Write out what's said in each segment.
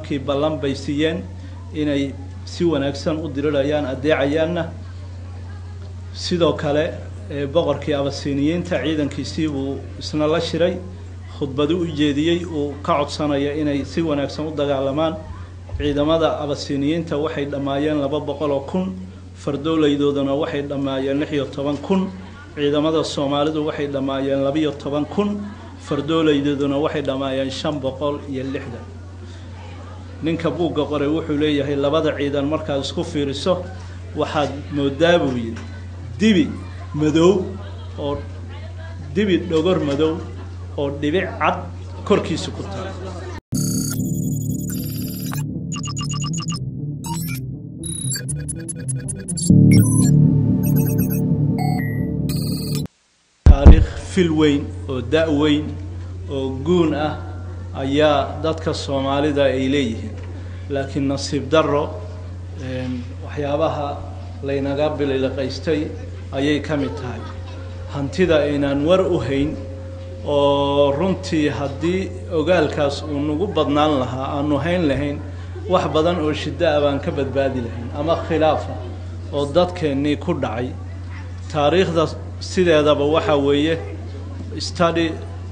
nimankii ballan bay siiyeen inay si wanaagsan u dirirayaan addeecayaanna sidoo kale boqorkii abasiiniyiinta ciidankiisii buu isna la shiray khudbadu u jeediyey uu ka codsanaya inay si wanaagsan u dagaalamaan ciidamada abasiiniyiinta waxay dhammaayeen laba boqol oo kun fardowleydoodana waxay dhammaayeen lix iyo toban kun ciidamada soomaalidu waxay dhammaayeen labiyo toban kun fardowleydooduna waxay dhammaayeen shan boqol iyo lixdan ninka buugga qoray wuxuu leeyahay labada ciidan markaad isku fiiriso waxaad moodaa buu yidhi dibi madow oo dibi dhogor madow oo dhibic cad korkiisa ku taal taariikh fil weyn oo da' weyn oo guun ah ayaa dadka soomaalida ay leeyihiin laakiin nasiib darro waxyaabaha laynaga bililiqaystay ayay ka mid tahay hantida aynaan war u hayn oo runtii haddii ogaalkaas uu nagu badnaan lahaa aanu hayn lahayn wax badan oo shiddo ah baan ka badbaadi lahayn ama khilaafa oo dadkeennii ku dhacay taariikhda sideedaba waxaa weeye study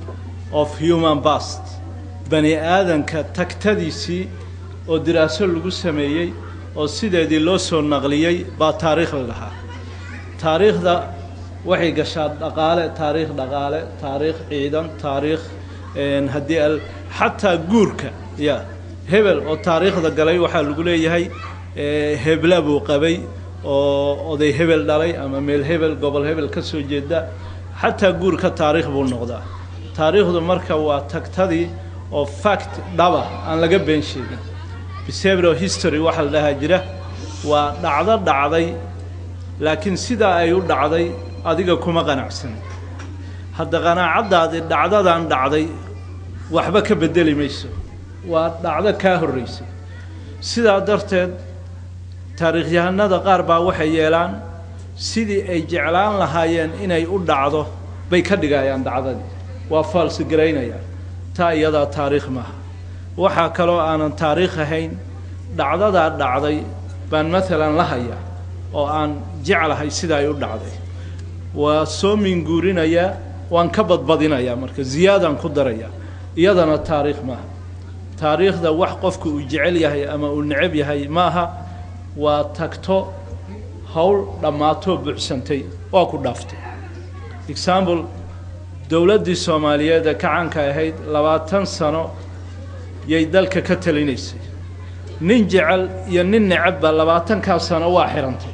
of human past bani aadanka tagtadiisii oo diraaso lagu sameeyey oo sideedii loo soo naqliyey baa taariikh la dhahaa taariikhda waxay gashaa dhaqaale taariikh dhaqaale taariikh ciidan taariikh haddii al xataa guurka ya hebel oo taariikhda galay waxaa lagu leeyahay hebla buu qabay oo oday hebel dhalay ama meel hebel gobol hebel ka soo jeeda xataa guurka taariikh buu noqdaa taariikhdu marka waa tagtadii oo fact dhaba aan laga been sheegin behavioral history waxaa la dhahaa jira waa dhacdo dhacday laakiin sidaa ay u dhacday adiga kuma qanacsan hadda qanaacaddaadi dhacdadan dhacday waxba ka beddeli mayso waa dhacdo kaa horraysay sidaa darteed taariikhyahanada qaar baa waxay yeelaan sidii ay jeclaan lahaayeen inay u dhacdo bay ka dhigayaan dhacdadii waa faalsigaraynayaan taa iyadaa taariikh maaha waxaa kaloo aanan taariikh ahayn dhacdadaa dhacday baan maalan la hayaa oo aan jeclahay sida ay u dhacday waa soo minguurinayaa waan ka badbadinayaa marka ziyaadaan ku darayaa iyadana taariikh maaha taariikhda wax qofku uu jecel yahay ama uu necab yahay maaha waa tagto howl dhammaatoo buuxsantay waa ku dhaaftay example dowladdii soomaaliyeed ee kacanka ahayd labaatan sano yay dalka ka talinaysay nin jecel iyo nin necabba labaatankaa sano waa xidhantay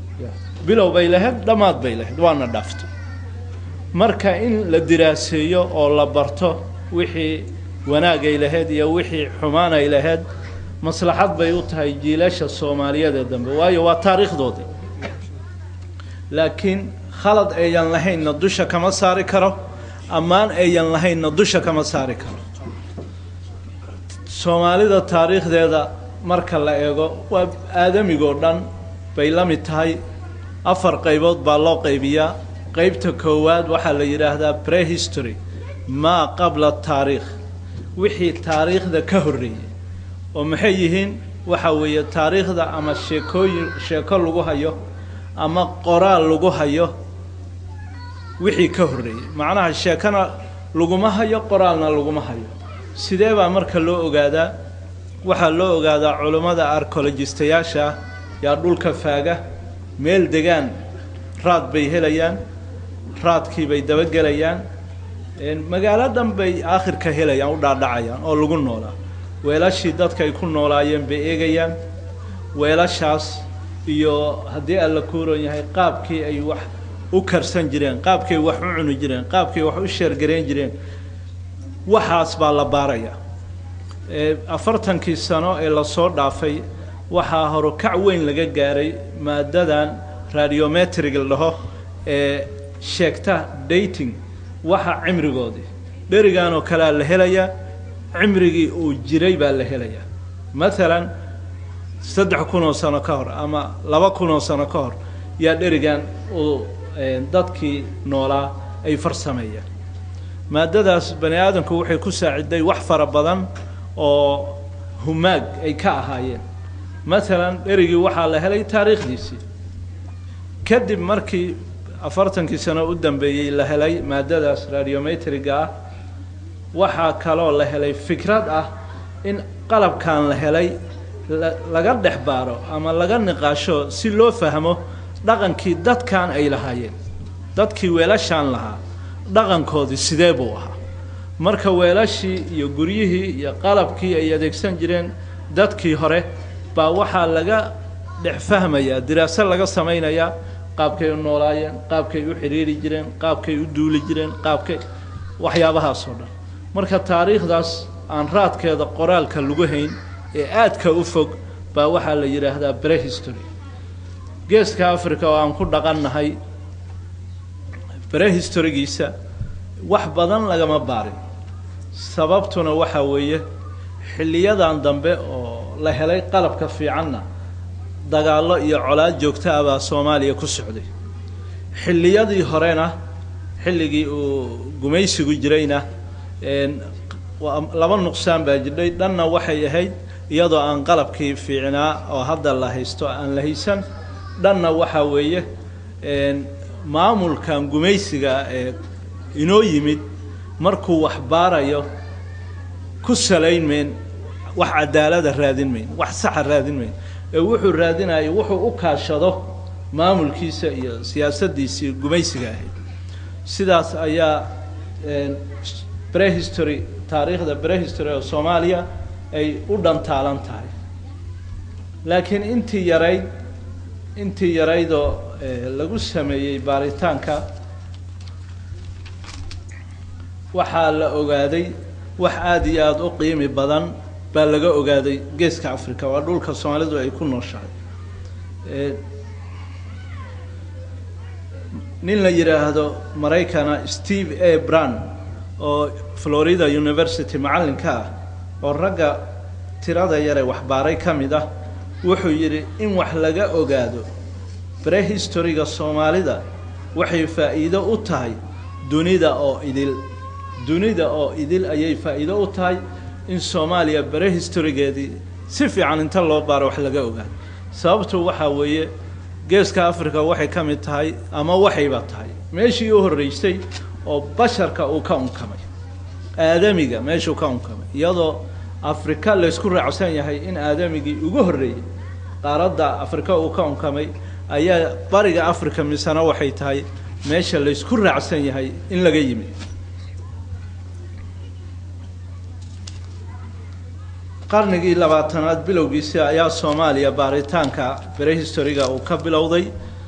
bilow bay lahayd dhammaad bay lahayd waana dhaaftay marka in la diraaseeyo oo la barto wixii wanaagay lahayd iyo wixii xumaan ay lahayd maslaxad bay u tahay jiilasha soomaaliyeed ee dambe waayo waa taariikhdoodii laakiin khalad ayan lahaynna dusha kama saari karo ammaan ayan lahaynna dusha kama saari karo soomaalida taariikhdeeda marka la eego waa aadamigoo dhan bay la mid tahay afar qaybood baa loo qaybiyaa qaybta koowaad waxaa la yidhaahdaa prehistory maa qabla taariikh wixii taariikhda ka horreeyey oo maxay yihiin waxa weeye taariikhda ama sheekooyin sheeko lagu hayo ama qoraal lagu hayo wixii ka horreeyey macnaha sheekona laguma hayo qoraalna laguma hayo sidee baa marka loo ogaadaa waxaa loo ogaadaa culummada arcologistayaasha ah yaa dhulka faaga meel degaan raad bay helayaan raadkii bay dabagelayaan magaalo dhan bay aakhirka helayaan u dhaadhacayaan oo lagu noolaa weelashii dadka ay ku noolaayeen bay eegayaan weelashaas iyo haddii alla kuuran yahay qaabkii ay wax u karsan jireen qaabkii ay wax u cuni jireen qaabkii ay wax u sheergarayn jireen waxaas baa la baarayaa afartankii sano ee lasoo dhaafay waxaa horukac weyn laga gaaray maadadan radiometrig la dhaho ee sheegta dating waxa cimrigoodii dherigan oo kalea la helayaa cimrigii uu jiray baa la helayaa maalan saddex kun oo sano ka hor ama laba kun oo sano ka hor yaa dherigan uu dadkii noolaa ay farsameeyaan maadadaas bani aadamku waxay ku saaciday wax fara badan oo humaag ay ka ahaayeen maalan dherigii waxaa la helay taariikhdiisii kadib markii afartankii sano u dambeeyey la helay maadadaas radiometriga ah waxaa kaloo la helay fikrad ah in qalabkan la helay laga dhex baaro ama laga niqaasho si loo fahmo dhaqankii dadkan ay lahaayeen dadkii weelashaan lahaa dhaqankoodii sidee buu ahaa marka weelashii iyo guryihii iyo qalabkii ay adeegsan jireen dadkii hore baa waxaa laga dhex fahmayaa diraaso laga samaynayaa qaabkay u noolaayeen qaabkay u xidhiiri jireen qaabkay u duuli jireen qaabkay waxyaabahaasoo dhan marka taariikhdaas aan raadkeeda qoraalka lagu hayn ee aadka u fog baa waxaa la yidhaahdaa brehistory geeska africa oo aan ku dhaqannahay brehistorygiisa wax badan lagama baarin sababtuna waxaa weeye xilliyadan dambe oo la helay qalabka fiicanna dagaallo iyo colaad joogta ah baa soomaaliya ku socday xilliyadii horena xilligii uu gumaysigu jirayna laba nuqsaan baa jirdhay dhanna waxay ahayd iyadoo aan qalabkii fiicnaa oo hadda la haysto aan la haysan dhanna waxaa weeye maamulkan gumaysiga ee inoo yimid markuu wax baarayo ku salayn mayn wax cadaalada raadin mayn wax saxa raadin mayn ee wuxuu raadinaya wuxuu u kaashado maamulkiisa iyo siyaasaddiisii gumaysiga ahayd sidaas ayaa brehistory taariikhda brehistory oo soomaaliya ay u dhantaalan tahay laakiin intii yarayd intii yaraydoo lagu sameeyey baaritaanka waxaa la ogaaday wax aada iyo aada u qiimi badan baa laga ogaaday geeska africa waa dhulka soomaalidu ay ku nooshahay nin la yidhaahdo maraykana steve a bran oo florida university macallinka ah oo ragga tirada yare waxbaaray ka mid ah wuxuu yidhi in wax laga ogaado brehistoryga soomaalida waxay faa'iido u tahay dunida oo idil dunida oo idil ayay faa'iido u tahay in soomaaliya brehistorygeedii si fiican inta loo baaro wax laga ogaado sababtu waxaa weeye geeska africa waxay ka mid tahay ama waxayba tahay meeshii u horreysay oo basharka uu ka unkamay aadamiga meeshuu ka unkamay iyadoo afrika laysku raacsan yahay in aadamigii ugu horreeyey qaaradda afrika uu ka unkamay ayaa bariga africa misena waxay tahay meesha laysku raacsan yahay in laga yimid qarnigii labaatanaad bilowgiisii ayaa soomaaliya baaritaanka brehistoryga uu ka bilowday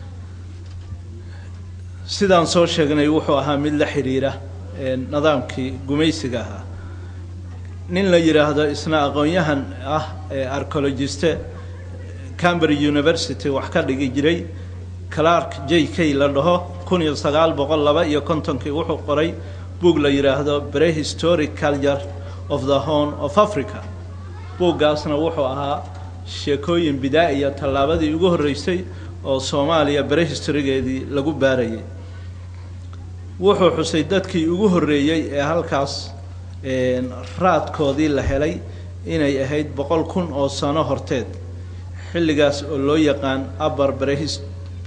sidaan soo sheegnay wuxuu ahaa mid la xidhiira nidaamkii gumaysiga ahaa nin la yidhaahdo isna aqoon-yahan ah ee archologiste cambridge university wax ka dhigi jiray clark j k la dhaho kun iyo sagaal boqol laba iyo kontonkii wuxuu qoray buug la yidhaahdo prehistoric culture of the horn of africa buuggaasna wuxuu ahaa sheekooyin bidaa-iya tallaabadii ugu horreysay oo soomaaliya brehistorygeedii lagu baarayay wuxuu xusay dadkii ugu horreeyey ee halkaas raadkoodii la helay inay ahayd boqol kun oo sano horteed xilligaas oo loo yaqaan upper brehis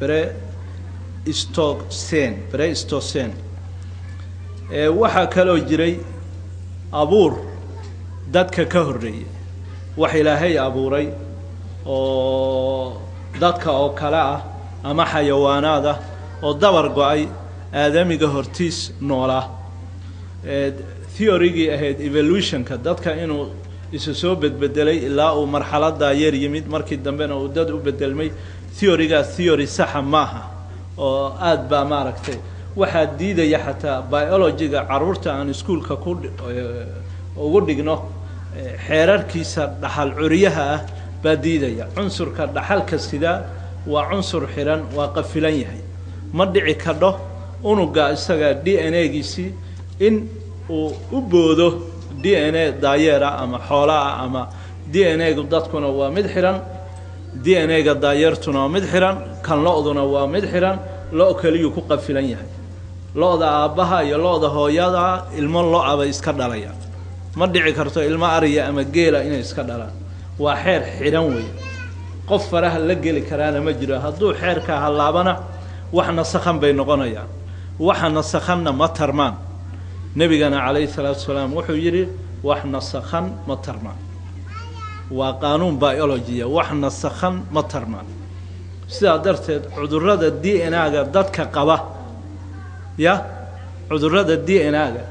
brestocen brestocen waxaa kaloo jiray abuur dadka ka horreeyay wax ilaahay abuuray oo dadka oo kale ah ama xayawaanaad ah oo dabar go-ay aadamiga hortiis noolaa theorygii ahayd evolutionka dadka inuu isu soo bedbedelay ilaa uu marxaladaa yeer yimid markii dambena uu dad u bedelmay theorygaas theory saxa maaha oo aada baa maaragtay waxaa diidaya xataa biologyga caruurta aan iskuolka ku ugu dhigno xeerarkiisa dhaxal curyaha ah baa diidaya cunsurka dhaxalka sidaa waa cunsur xiran waa qafilan yahay ma dhici kadho unuga isaga d n a giisii in uu u boodo d n a daayeera ama xoolaah ama d n a gu dadkuna waa mid xihan d n a ga daayeertuna waa mid xihan kan lo-duna waa mid xihan lo- keliyuu ku qafilan yahay lo-da aabbaha iyo lo-da hooyada ilmo lo-a bay iska dhalayaan ma dhici karto ilmo ariya ama geela inay iska dhalaan waa xeer xidhan weeye qof faraha la geli karaana ma jiro hadduu xeerka hallaabana wax nasakhan bay noqonayaan waxa nasakhanna ma tarmaan nebigana calayhi salaatu wasalaam wuxuu yidhi wax nasakhan ma tarmaan waa qaanuun biologiya wax nasakhan ma tarmaan sidaa darteed cudurrada d n a-ga dadka qaba ya cudurrada d n a-ga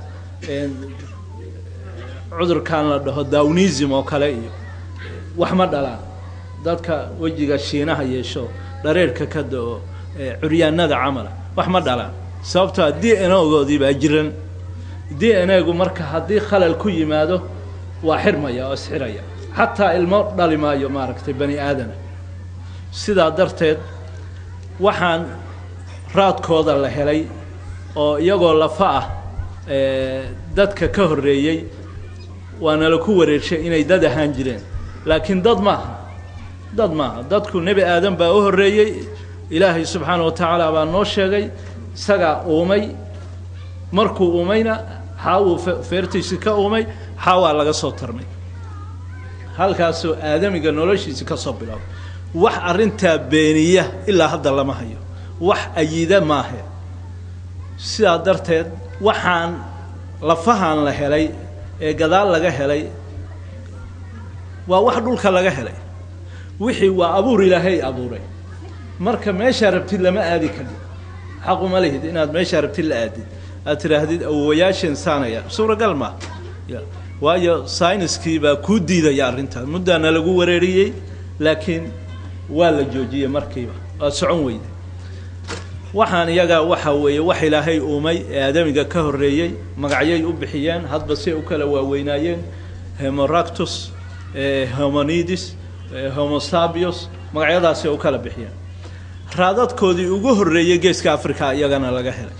cudurkan la dhaho dawnism oo kale iyo wax ma dhalaan dadka wejiga shiinaha yeesho dhareerhka ka da-o curyaanada camala wax ma dhalaan sababtoa d n ogoodii baa jiran d n a-gu marka haddii khalal ku yimaado waa xirmaya oo isxiraya xataa ilmo dhali maayo maaragtay bani aadana sidaa darteed waxaan raadkooda la helay oo iyagoo lafa ah dadka ka horreeyey waana la ku wareershay inay dad ahaan jireen laakiin dad maaha dad maaha dadku nebi aadan baa u horreeyey ilaahay subxaana wa tacaala baa noo sheegay isagaa uumay markuu uumayna xaawuu feertiisi ka uumay xaawaa laga soo tarmay halkaasoo aadamiga noloshiisi ka soo bilaabay wax arrintaa beeniya ilaa hadda lama hayo wax ayida maahe sidaa darteed waxaan lafahan la helay ee gadaal laga helay waa wax dhulka laga helay wixii waa abuur ilaahay abuuray marka meeshaa rabtid lama aadi kadib xaquma lihid inaad meeshaa rabtid la aadid aad tidhaahdid awowayaasheen saanaya suuragal maa waayo sayniskii baa kuu diidaya arrintaas muddaana lagu wareeriyey laakiin waa la joojiyey markiiba waa socon weyda waxaan iyaga waxa weeye wax ilaahay uumay ee aadamiga ka horreeyey magacyay u bixiyeen hadba say u kala waaweynaayeen hemoractus homonidis homosabius magacyadaasay u kala bixiyeen raadadkoodii ugu horreeyey geeska africa iyagana laga helay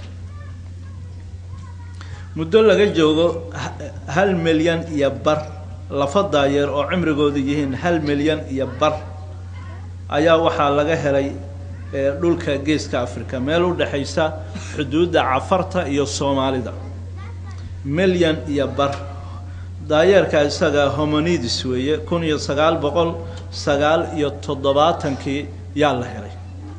muddo laga joogo hal milyan iyo bar lafa daayeer oo cimrigoodu yihiin hal milyan iyo bar ayaa waxaa laga helay dhulka geeska africa meel u dhexaysa xuduudda cafarta iyo soomaalida milyan iyo bar daayeerka isaga homonidis weeye kun iyo sagaal boqol sagaal iyo toddobaatankii yaa la helay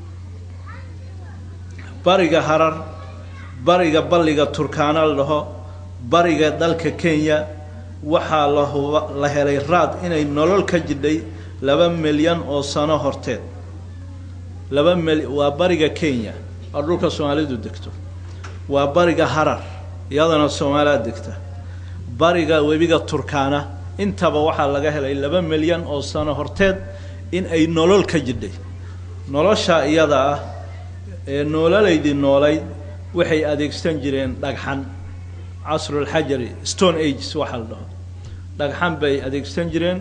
bariga harar bariga balliga turkaana la dhaho bariga dalka kenya waxaa lahuba la helay raad inay nolol ka jidhay laba milyan oo sano horteed laba mil waa bariga kenya oo dhulka soomaalidu degto waa bariga harar iyadana soomaalida degta bariga webiga turkaana intaba waxaa laga helay laba milyan oo sano horteed in ay nolol ka jidhay nolosha iyada ah ee noololaydii noolayd waxay adeegsan jireen dhagxan casrulxajari stone ages waxaa la dhaho dhagxan bay adeegsan jireen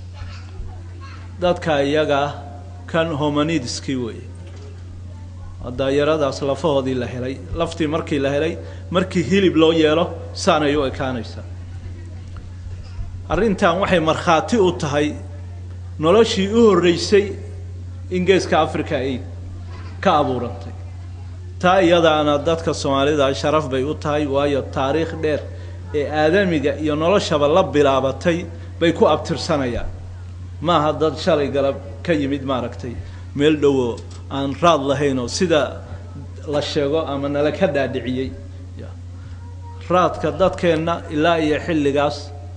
dadka iyaga kan homonidiskii weeye daayaradaas lafahoodii la helay laftii markii la helay markii hilib loo yeelo saanay u ekaanaysaa arrintan waxay markhaati u tahay noloshii u horreysay in geeska africa ay ka abuurantay taa iyadaana dadka soomaalida sharaf bay u tahay waayo taariikh dheer ee aadamiga iyo noloshaba la bilaabatay bay ku abtirsanayaan maaha dad shalay galab ka yimid maaragtay meel dhowo aan raad lahayn oo sida la sheego ama nala ka dhaadhiciyey raadka dadkeenna ilaa iyo xilligaas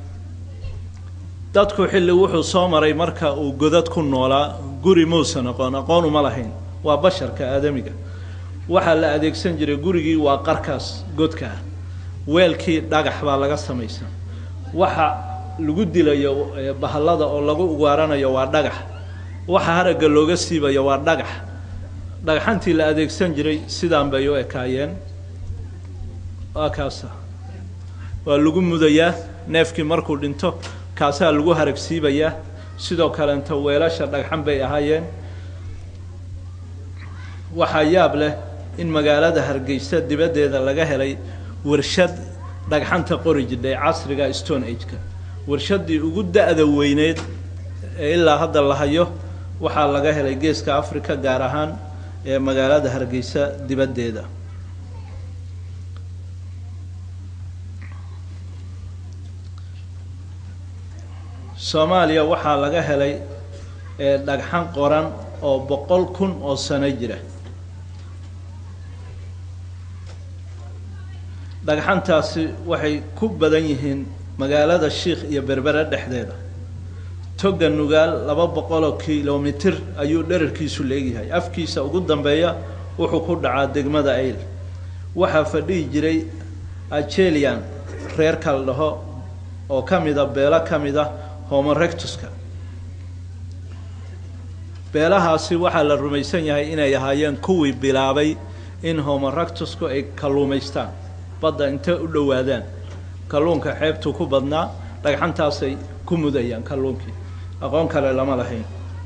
dadku xilli wuxuu soo maray marka uu godad ku noolaa guri muusan aqoon aqoon uma lahayn waa basharka aadamiga waxaa la adeegsan jiray gurigii waa qarkaas godka ah weelkii dhagax baa laga samaysan waxa lagu dilayo bahallada oo lagu ugaaranayo waa dhagax waxa haragga looga siibayo waa dhagax dhagxantii la adeegsan jiray sidaan bay u ekaayeen waa kaasa waa lagu mudayaa neefkii markuu dhinto kaasaa lagu haragsiibayaa sidoo kaleenta weelasha dhagxan bay ahaayeen waxaa yaab leh in magaalada hargeysa dibaddeeda laga helay warshad dhagxanta qori jidhay casriga stone ageka warshaddii ugu da-da weyneed ee ilaa hadda la hayo waxaa laga helay geeska africa gaar ahaan ee magaalada hargeysa dibaddeeda soomaaliya waxaa laga helay dhagxan qoran oo boqol kun oo sano jira dhagxantaasi waxay ku badan yihiin magaalada shiikh iyo berbere dhexdeeda toga nugaal laba boqoloo kilomitir ayuu dherarkiisu leegyahay afkiisa ugu dambeeya wuxuu ku dhacaa degmada ayl waxaa fadhihi jiray ajelian reer kala dhaho oo ka mida beelo ka mid a homorectuska beelahaasi waxaa la rumaysan yahay inay ahaayeen kuwii bilaabay in homorectusku ay kalluumaystaan badda intay u dhowaadaan kalluunka xeebtuu ku badnaa dhagxantaasay ku mudayaan kalluunkii aqoon kale lama lahayn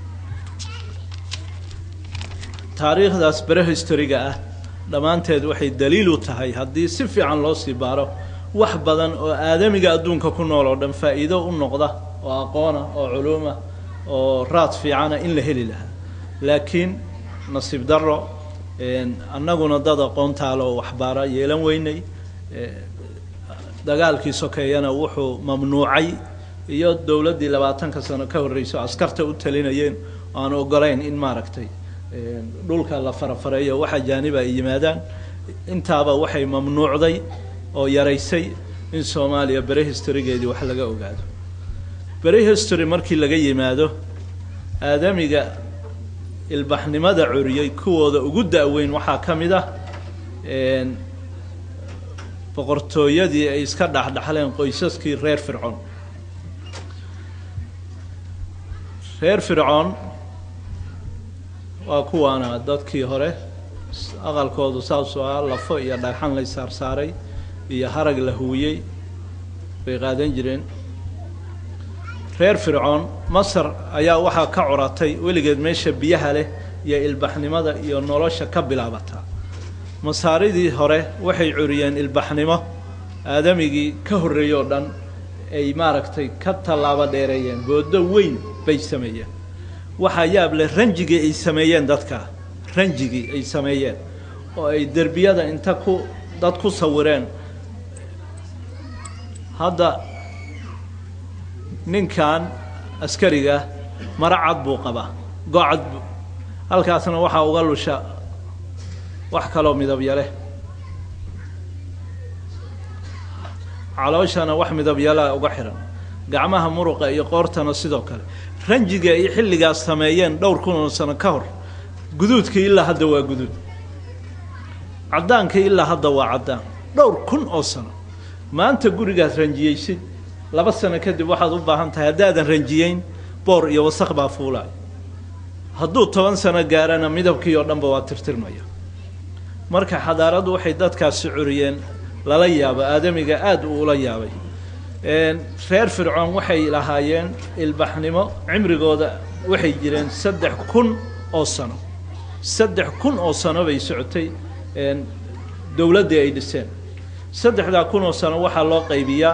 taariikhdaas bere historiga ah dhammaanteed waxay daliil u tahay haddii si fiican loo sii baaro wax badan oo aadamiga adduunka ku nool oo dhan faa'iido u noqda oo aqoona oo culuuma oo raad fiicana in la heli lahaa laakiin nasiib darro annaguna dad aqoontaale oo waxbaara yeelan weynay dagaalkii sokeeyana wuxuu mamnuucay iyo dowladdii labaatanka sano ka horreyso askarta u talinayeen oo aan ogolayn in maaragtay dhulka la farafareeyo wax ajaaniba ay yimaadaan intaaba waxay mamnuucday oo yaraysay in soomaaliya bere historygeedii wax laga ogaado bere history markii laga yimaado aadamiga ilbaxnimada curiyey kuwooda ugu da-weyn waxaa ka mid ah boqortooyadii ay iska dhexdhexleen qoysaskii reer fircoon reer fircoon waa kuwaana dadkii hore aqalkoodu saasuu ah lafo iyo dhagxan lay saarsaaray iyo harag la huwiyey bay qaadan jireen reer fircoon masar ayaa waxaa ka curatay weligeed meesha biyaha leh iyo ilbaxnimada iyo nolosha ka bilaabataa masaaridii hore waxay curiyeen ilbaxnimo aadamigii ka horreeyey oo dhan ay maaragtay ka tallaabo dheereeyeen boodo weyn bay sameeyeen waxaa yaab leh ranjigii ay sameeyeen dadka ranjigii ay sameeyeen oo ay derbiyada inta ku dad ku sawireen hadda ninkan askariga maro cad buu qabaa gocad bu halkaasna waxaa uga lusha wax kaloo midabya leh calooshana wax midabyalaa uga xihan gacmaha muruqa iyo qoortana sidoo kale ranjiga ay xilligaas sameeyeen dhowr kun oo sano ka hor guduudkii ilaa hadda waa guduud caddaankii ilaa hadda waa caddaan dhowr kun oo sano maanta gurigaas ranjiyeysid laba sano kadib waxaad u baahan tahay haddaadan ranjiyeyn boor iyo wasaq baa fuulaay hadduu toban sano gaarana midabkii oo dhanba waa tirtirmaya marka xadaaraddu waxay dadkaasi curiyeen lala yaabo aadamiga aada uu ula yaabay reer fircoon waxay lahaayeen ilbaxnimo cimrigooda waxay jireen saddex kun oo sano saddex kun oo sano bay socotay dowladdii ay dhiseen saddexdaa kun oo sano waxaa loo qaybiyaa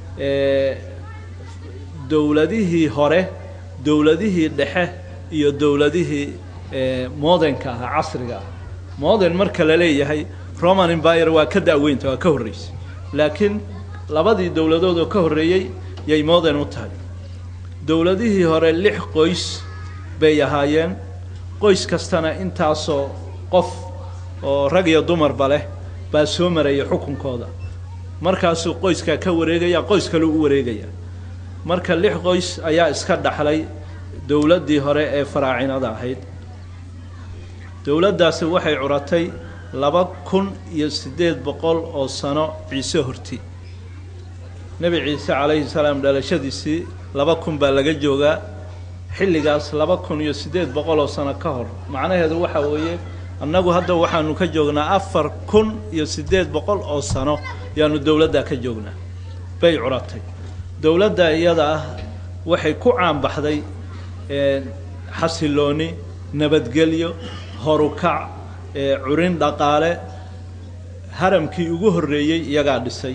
dowladihii hore dowladihii dhexe iyo dowladihii modenka ahaa casriga ah moden marka la leeyahay roman empire waa ka da-weynta waa ka horreysay laakiin labadii dowladood oo ka horreeyey yay moden u tahay dowladihii hore lix qoys bay ahaayeen qoys kastana intaasoo qof oo rag iyo dumarba leh baa soo maraya xukunkooda markaasuu qoyskaa ka wareegaya qoys kale u wareegaya marka lix qoys ayaa iska dhaxlay dowladdii hore ee faraacinada ahayd dowladdaasi waxay curatay laba kun iyo siddeed boqol oo sano ciise horti nebi ciise calayhi salaam dhalashadiisii laba kun baa laga joogaa xilligaas laba kun iyo siddeed boqol oo sano ka hor macnaheedu waxa weeye annagu hadda waxaanu ka joognaa afar kun iyo siddeed boqol oo sano yaanu dowladdaa ka joognaa bay curatay dowladda iyada ah waxay ku caanbaxday xasilooni nabadgelyo horukac curin dhaqaale haramkii ugu horreeyey iyagaa dhisay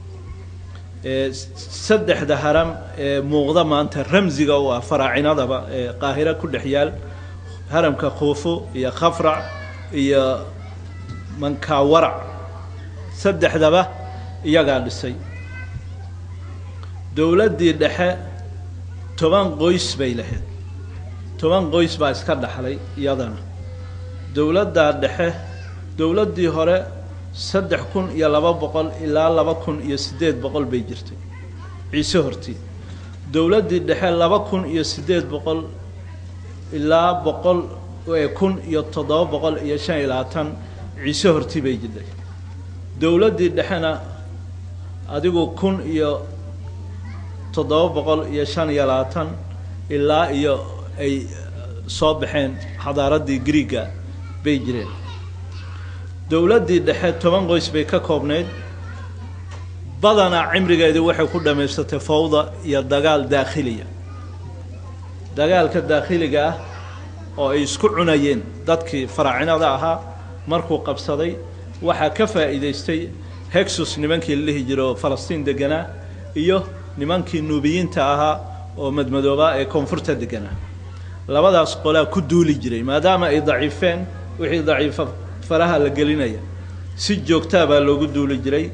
saddexda haram ee muuqda maanta ramsiga u ah faraacinadaba ee qaahiro ku dhex yaal haramka khuufu iyo khafrac iyo mankawarac saddexdaba iyagaa dhisay dowladdii dhexe toban qoys bay lahayd toban qoys baa iska dhaxlay iyadana dowladdaa dhexe dowladdii hore saddex kun iyo laba boqol ilaa laba kun iyo siddeed boqol bay jirtay ciise hortii dowladdii dhexe laba kun iyo siddeed boqol ilaa boqol kun iyo toddoba boqol iyo shan iyo labaatan ciise hortii bay jirtay dowladdii dhexena adigu kun iyo toddoba boqol iyo shan iyo labaatan ilaa iyo ay soo baxeen xadaaraddii griiga bay jireen dowladdii dhexe toban qoys bay ka koobnayd badanaa cimrigeedii waxay ku dhammaysatay fawda iyo dagaal daakhiliya dagaalka daakhiliga ah oo ay isku cunayeen dadkii faraacinada ahaa markuu qabsaday waxaa ka faa'iidaystay hexus nimankii la dhihi jira oo falastiin deganaa iyo nimankii nuubiyiinta ahaa oo madmadoobaa ee koonfurta deganaa labadaas qolaa ku duuli jiray maadaama ay daciifeen wixii daciifa faraha la gelinaya si joogtaa baa loogu duuli jiray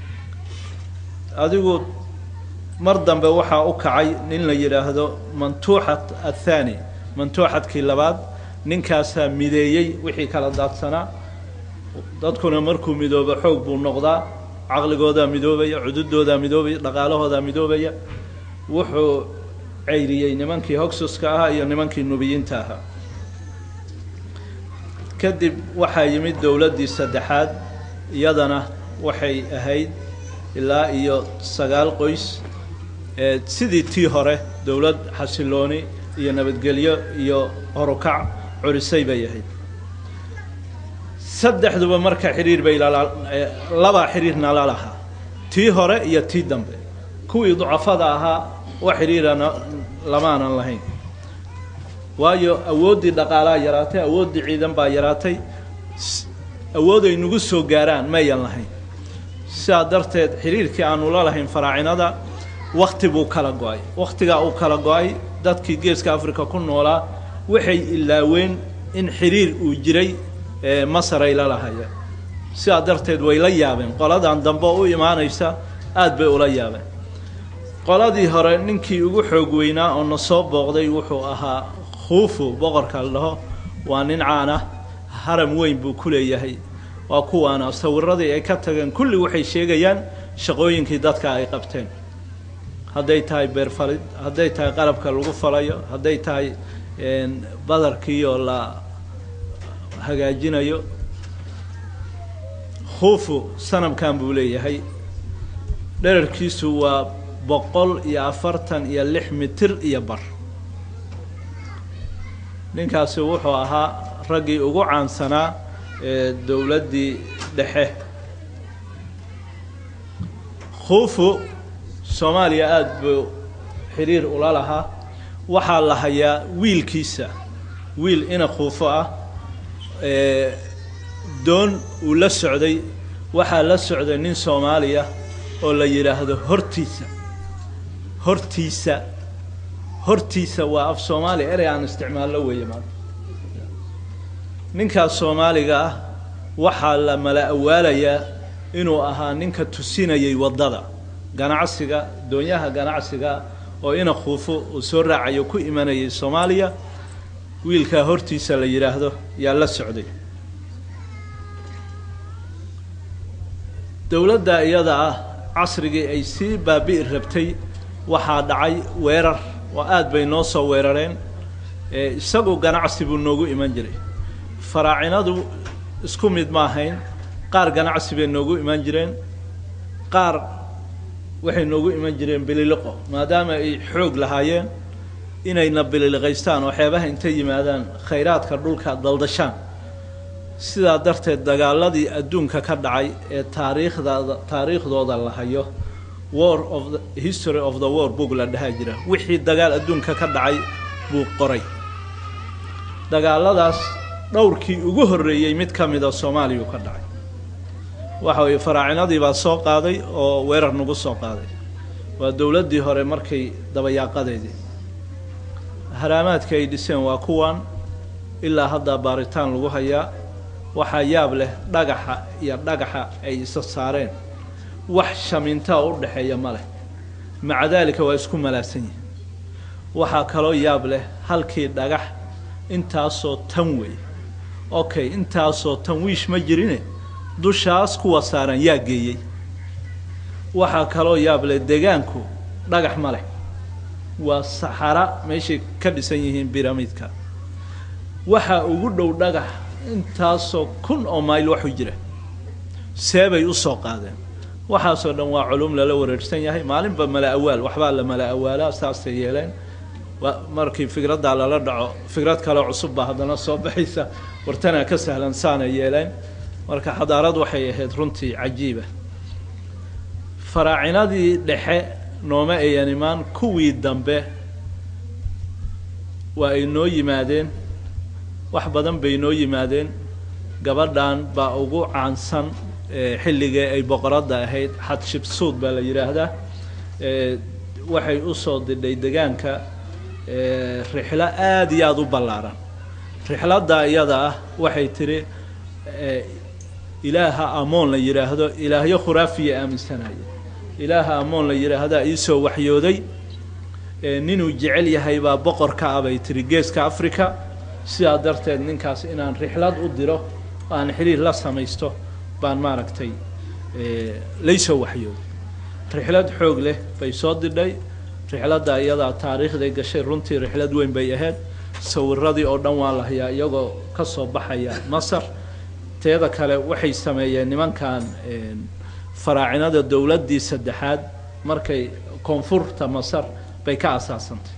adigu mar dambe waxaa u kacay nin la yidhaahdo mantuuxat athaani mantuuxadkii labaad ninkaasaa mideeyey wixii kala daadsanaa dadkuna markuu midoobo xoog buu noqdaa caqligoodaa midoobaya cududoodaa midoobaya dhaqaalahoodaa midoobaya wuxuu ceyriyey nimankii hogsuska ahaa iyo nimankii nubiyiinta ahaa kadib waxaa yimid dowladdii saddexaad iyadana waxay ahayd ilaa iyo sagaal qoys ee sidii tii hore dowlad xasilooni iyo nabadgelyo iyo horukac curisay bay ahayd saddexduba marka xidhiir bay labaa xidhiirna la lahaa tii hore iyo tii dambe kuwii ducafada ahaa wax xidhiirana lamaanan lahayn waayo awooddii dhaqaalaa yaraatay awooddii ciidan baa yaraatay awood ay nagu soo gaaraan mayan lahayn sidaa darteed xidhiirkii aanu la lahayn faraacinada wakti buu kala go-ay wakhtigaa uu kala go-ay dadkii geeska africa ku noolaa waxay ilaaween in xidhiir uu jiray masar ay la lahayeen sidaa darteed way la yaabeen qoladan dambe u imaanaysa aada bay ula yaabeen qoladii hore ninkii ugu xoog weynaa oo na soo booqday wuxuu ahaa khuufu boqorka la dhaho waa nin caana haram weyn buu ku leeyahay waa kuwaana sawiradii ay ka tageen kulli waxay sheegayaan shaqooyinkii dadka ay qabteen hadday tahay beerfalid hadday tahay qalabka lagu falayo hadday tahay badarkiioo la hagaajinayo khuufu sanamkan buu leeyahay dherarkiisu waa boqol iyo afartan iyo lix mitir iyo bar ninkaasi wuxuu ahaa raggii ugu caansanaa ee dowladdii dhexe khuufu soomaaliya aada buu xidhiir ula lahaa waxaa la hayaa wiilkiisa wiil ina khuufo ah doon uu la socday waxaa la socday nin soomaaliya oo la yidhaahdo hortiisa hortiisa hortiisa waa af soomaaliya erey aan isticmaallo weeye maanta ninkaas soomaaliga ah waxaa la mala awaalayaa inuu ahaa ninka tusinayay waddada ganacsiga doonyaha ganacsiga oo ina khuufo uu soo raacayo ku imanayay soomaaliya wiilkaa hortiisa la yidhaahdo yaa la socday dowladda iyada ah casrigii ay sii baabi'i rabtay waxaa dhacay weerar oo aada bay noo soo weerareen isagu ganacsi buu noogu iman jiray faraacinadu isku mid ma ahayn qaar ganacsi bay noogu iman jireen qaar waxay noogu iman jireen bililiqo maadaama ay xoog lahaayeen inayna bililiqaystaan oo xeebaha intay yimaadaan khayraadka dhulka daldashaan sidaa darteed dagaaladii adduunka ka dhacay ee taariikhdaada taariikhdooda la hayo war of the history of the war book la dhahaa jira wixii dagaal adduunka ka dhacay buu qoray dagaaladaas dhowrkii ugu horreeyey mid ka mida soomaaliyau ka dhacay waxa weeye faraacinadii baa soo qaaday oo weerar nagu soo qaaday waa dowladdii hore markay dabayaaqadeedii haraamaadka ay dhiseen waa kuwan ilaa haddaa baaritaan lagu hayaa waxaa yaab leh dhagaxa iyo dhagaxa ay isa saareen wax shamintaa u dhexeeya ma leh maca daalika waa isku malaasan yihin waxaa kaloo yaab leh halkii dhagax intaasoo tan wey okay intaasoo tan wiish ma jirine dushaas kuwa saaran yaa geeyey waxaa kaloo yaab leh degaanku dhagax ma leh waa saxara meeshay ka dhisan yihiin biramidka waxaa ugu dhow dhagax intaasoo kun oo mayl waxu jira seebay usoo qaadeen waxaasoo dhan waa culum lala wareersan yahay maalinba mala awaal waxbaa la mala awaalaa saasay yeeleen markii fikraddaa lala dhaco fikrad kaleo cusub baa haddana soo baxaysa wartanaa ka sahlan saanay yeeleen marka xadaarad waxay ahayd runtii cajiiba faraacinadii dhexe nooma ayan imaan kuwii dambe waa ay noo yimaadeen wax badan bay noo yimaadeen gabadhan baa ugu caansan xilligii ay boqoradda ahayd xadshibsuud baa la yidhaahdaa waxay usoo didhay degaanka rixlo aada iyo aada u ballaaran rixladda iyada ah waxay tidhi ilaaha amoon la yidhaahdo ilaahyo khuraafiya aaminsanaya ilaaha amoon la yidhaahdaa iisoo waxyooday ninuu jecel yahay baa boqorka ah bay tihi geeska africa sidaa darteed ninkaas inaan rixlad u diro aan xiriir la samaysto baan maaragtay laysoo waxyooday rixlad xoog leh bay soo didhay rixladda iyadaa taariikhday gashay runtii rixlad weyn bay ahayd sawiradii oo dhan waa la hayaa iyagoo ka soo baxaya masar teeda kale waxay sameeyeen nimankan faraacinada dowladdii saddexaad markay koonfurta masar bay ka asaasantay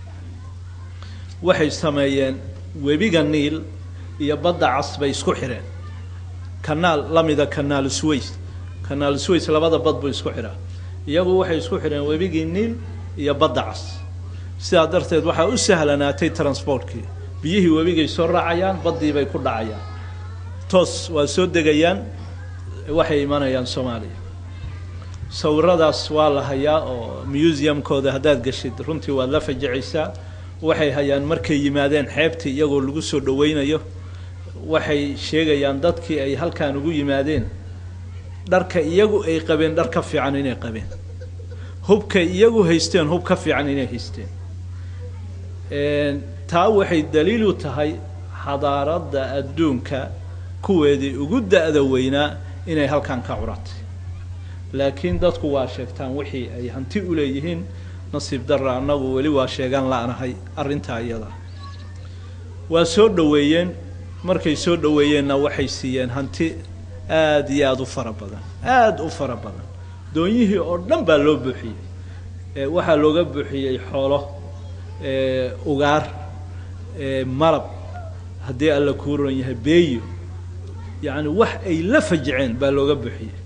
waxay sameeyeen webiga niil iyo badda cas bay isku xidheen kanaal la mida kanaal sways kanaal sways labada bad buu isku xidhaa iyagu waxay isku xidheen webigii niil iyo badda cas sidaa darteed waxaa u sahlanaatay transportkii biyihii webigay soo raacayaan baddii bay ku dhacayaan toos waa soo degayaan waxay imanayaan soomaaliya sawiradaas waa la hayaa oo museumkooda haddaad geshid runtii waad la fajicaysaa waxay hayaan markay yimaadeen xeebtii iyagoo lagu soo dhaweynayo waxay sheegayaan dadkii ay halkaan ugu yimaadeen dharka iyagu ay qabeen dhar ka fiican inay qabeen hubkay iyagu haysteen hub ka fiican inay haysteen taa waxay daliil u tahay xadaaradda adduunka kuweedii ugu da-da weynaa inay halkan ka curatay laakiin dadku waa sheegtaan wixii ay hanti u leeyihiin nasiib darra annagu weli waa sheegan la-nahay arrintaa iyada waa soo dhoweeyeen markay soo dhoweeyeenna waxay siiyeen hanti aada iyo aada u fara badan aada u fara badan doonyihii oo dhan baa loo buuxiyey waxaa looga buuxiyey xoolo ugaar malab haddii alla kuuran yahay beeyo yacni wax ay la fajiceen baa looga buuxiyey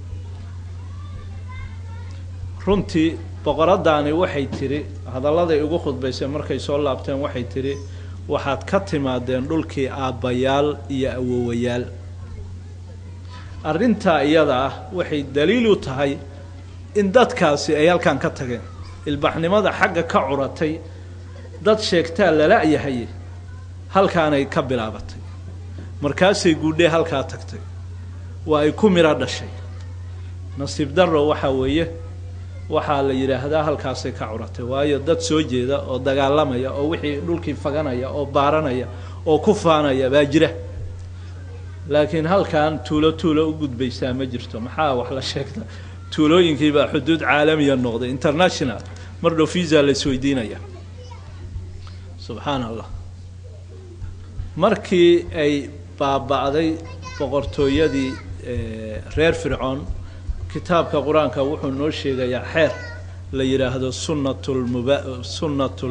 runtii boqoradaani waxay tidhi hadalladay ugu khudbaysay markay soo laabteen waxay tidhi waxaad ka timaadeen dhulkii aabbayaal iyo awowayaal arrintaa iyada ah waxay daliil u tahay in dadkaasi ay halkan ka tageen ilbaxnimada xagga ka curatay dad sheegtaa lala-yahay halkaanay ka bilaabatay markaasay guudhee halkaa tagtay waa ay ku midho dhashay nasiib darro waxaa weeye waxaa la yidhaahdaa halkaasay ka curatay waayo dad soo jeeda oo dagaalamaya oo wixii dhulkii faganaya oo baaranaya oo ku faanaya baa jira laakiin halkan tuulo tuulo u gudbaysaa ma jirto maxaa wax la sheegta tuulooyinkii baa xuduud caalamiya noqday international mar dhow visa la isweydiinaya subxaan allah markii ay baaba'day boqortooyadii reer fircoon kitaabka qur-aanka wuxuu noo sheegayaa xeer la yidhaahdo sunnatulmuba sunnatul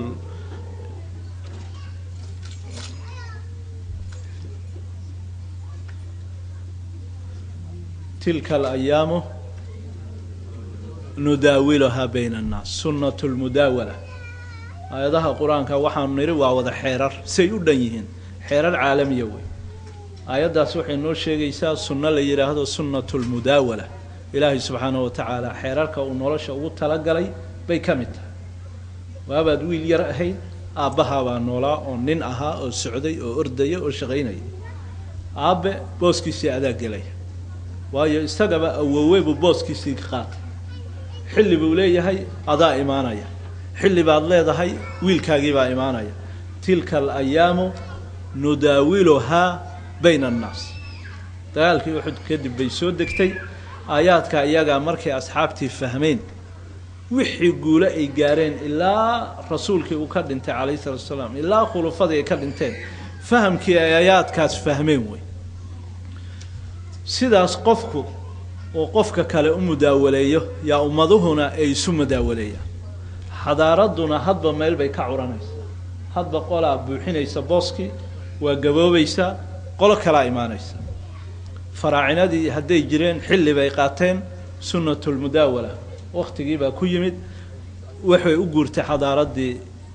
tilka alayaamu nudaawiluhaa bayna annaas sunnatu lmudaawala aayadaha qur-aanka waxaanu nidhi waa wada xeerar say u dhan yihiin xeerar caalamiya wey aayaddaas waxay noo sheegaysaa sunno la yidhaahdo sunnatu lmudaawala ilaahay subxaanahu wa tacaala xeerarka uu nolosha ugu talagalay bay ka mid tahay waabaad wiil yar ahayd aabbahaabaa noolaa oo nin ahaa oo socday oo ordaya oo shaqaynaya aabbe booskiisii adaa gelaya waayo isagaba awowe buu booskiisii ka qaatay xilli buu leeyahay adaa imaanaya xilli baad leedahay wiilkaagii baa imaanaya tilka alayaamu nudaawiluhaa bayna annaas dagaalkii uxud kadib bay soo degtay aayaadka iyagaa markay asxaabtii fahmeen wixii guule ay gaareen ilaa rasuulkii uu ka dhintay calayhi salatu asalaam ilaa khulufadii ay ka dhinteen fahamkii ay aayaadkaas fahmeen wey sidaas qofku oo qofka kale u mudaawaleeyo yaa ummaduhuna ay isu mudaawaleeyaan xadaaradduna hadba meel bay ka curanaysaa hadba qolaa buuxinaysa booskii waa gaboobaysaa qolo kalaa imaanaysa faraacinadii hadday jireen xilli bay qaateen sunnatulmudaawala waktigii baa ku yimid waxay u guurtay xadaaraddii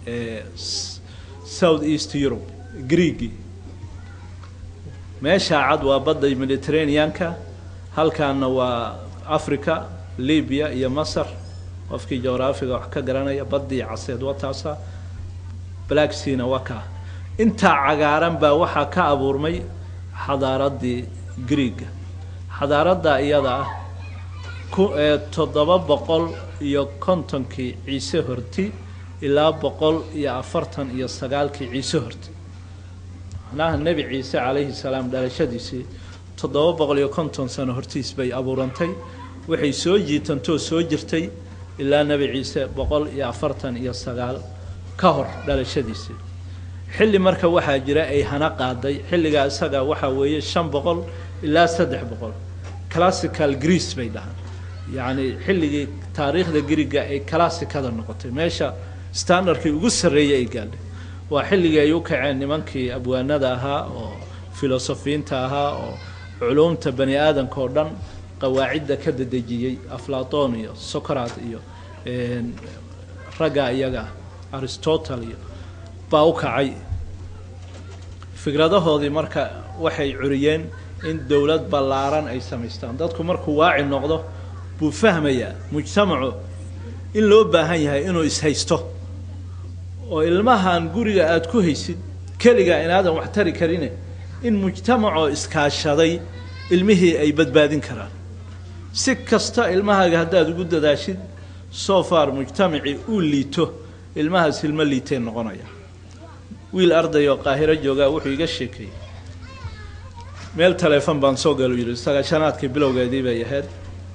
south east europe greegii meeshaa cad waa badda mediterraneanka halkaana waa africa libya iyo masar qofkii jograafiga wax ka garanaya baddii caseed waa taasa black seana waa kaa intaa cagaaran baa waxaa ka abuurmay xadaaraddii greega xadaaradda iyada ah ku ee toddoba boqol iyo kontonkii ciise horti ilaa boqol iyo afartan iyo sagaalkii ciise horti macnaha nebi ciise calayhi salaam dhalashadiisii toddoba boqol iyo konton sano hortiis bay abuurantay waxay soo jiitantoo soo jirtay ilaa nebi ciise boqol iyo afartan iyo sagaal ka hor dhalashadiisii xilli marka waxaa jira ay hana qaaday xilligaa isaga waxaa weeye shan boqol ilaa saddex boqol classical greece bay dhahaan yacni xilligii taariikhda griga ay classicada noqotay meesha standardkii ugu sarreeyay ay gaadhay waa xilligii ay u kaceen nimankii abwaanada ahaa oo filosofiyiinta ahaa oo culuumta bani aadamka oo dhan qawaacidda ka dadejiyey aflaton iyo socrat iyo ragga iyaga aristotle iyo baa u kacay fikradahoodii marka waxay curiyeen in dowlad ballaaran ay samaystaan dadku markuu waaci noqdo buu fahmayaa mujtamacu in loo baahan yahay inuu ishaysto oo ilmahan guriga aada ku haysid keligaa inaadan wax tari karine in mujtamacoo iskaashaday ilmihii ay badbaadin karaan si kasta ilmahaaga haddaad ugu dadaashid soo far mujtamacii uu liito ilmahaas ilmo liitee noqonaya wiil arday oo qaahiro joogaa wuxuu iga sheekeeyey meel taleefon baan soo galo yidhi sagaashanaadkii bilowgeedii bay ahayd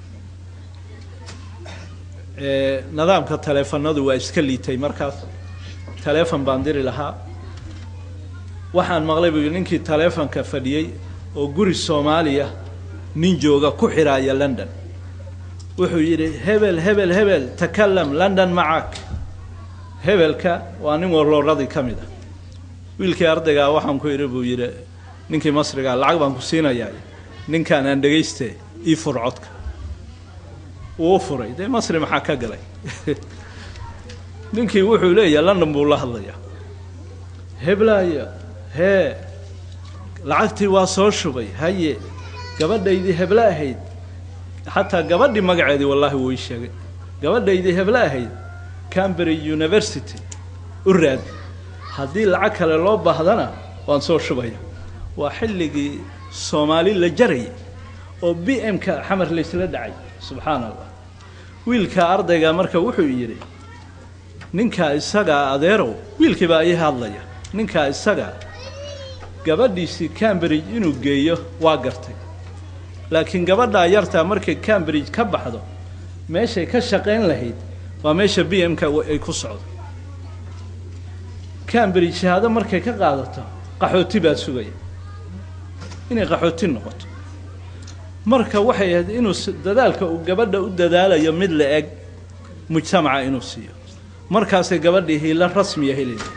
nidaamka taleefanadu waa iska liitay markaas taleefon baan diri lahaa waxaan maqlay buu yidhi ninkii taleefonka fadhiyey oo guri soomaaliya nin jooga ku xiraaya london wuxuu yidhi hebel hebel hebel takalam london macak hebelka waa nin warlooradii ka mid ah wiilkii ardaygaa waxaan ku idhi buu yidhi ninkii masrigaa lacag baan ku siinayaa ninkaan aan dhegayste ii fur codka wuu u furay dee masri maxaa ka galay ninkii wuxuu leeyahay london buu la hadlayaa heblaya hee lacagtii waa soo shubay haye gabadhaydii heble ahayd xataa gabadhii magaceedii wallaahi wuu ii sheegay gabadhaydii heble ahayd cambridge university u raadi haddii lacag kale loo baahdana waan soo shubaya waa xilligii soomaali la jarayay oo b m-ka xamar laysla dhacay subxaana allah wiilka ardayga marka wuxuu yidhi ninkaa isagaa adeerow wiilkii baa ii hadlaya ninkaa isagaa gabadhiisii cambridge inuu geeyo waa gartay laakiin gabadhaa yartaa markay cambridge ka baxdo meeshay ka shaqayn lahayd waa meesha b m-ka ay ku socdo cambridge shahaado markay ka qaadato qaxooti baa sugaya inay qaxooti noqoto marka waxay ahayd inuu dadaalka uu gabadha u dadaalayo mid la eg mujtamaca inuu siiyo markaasay gabadhii hiilo rasmiya helaysa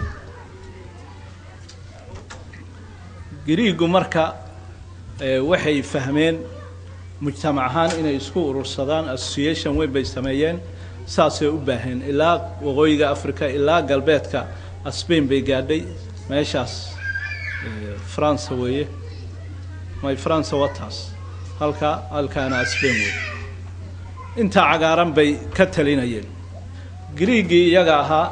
griigu marka waxay fahmeen mujtamac ahaan inay isku urursadaan association weyn bay sameeyeen saasay u baaheen ilaa waqooyiga africa ilaa galbeedka spain bay gaadhay meeshaas france weeye my france wataas halkaa halkaana spain wey intaa cagaaran bay ka talinayeen griigii iyaga ahaa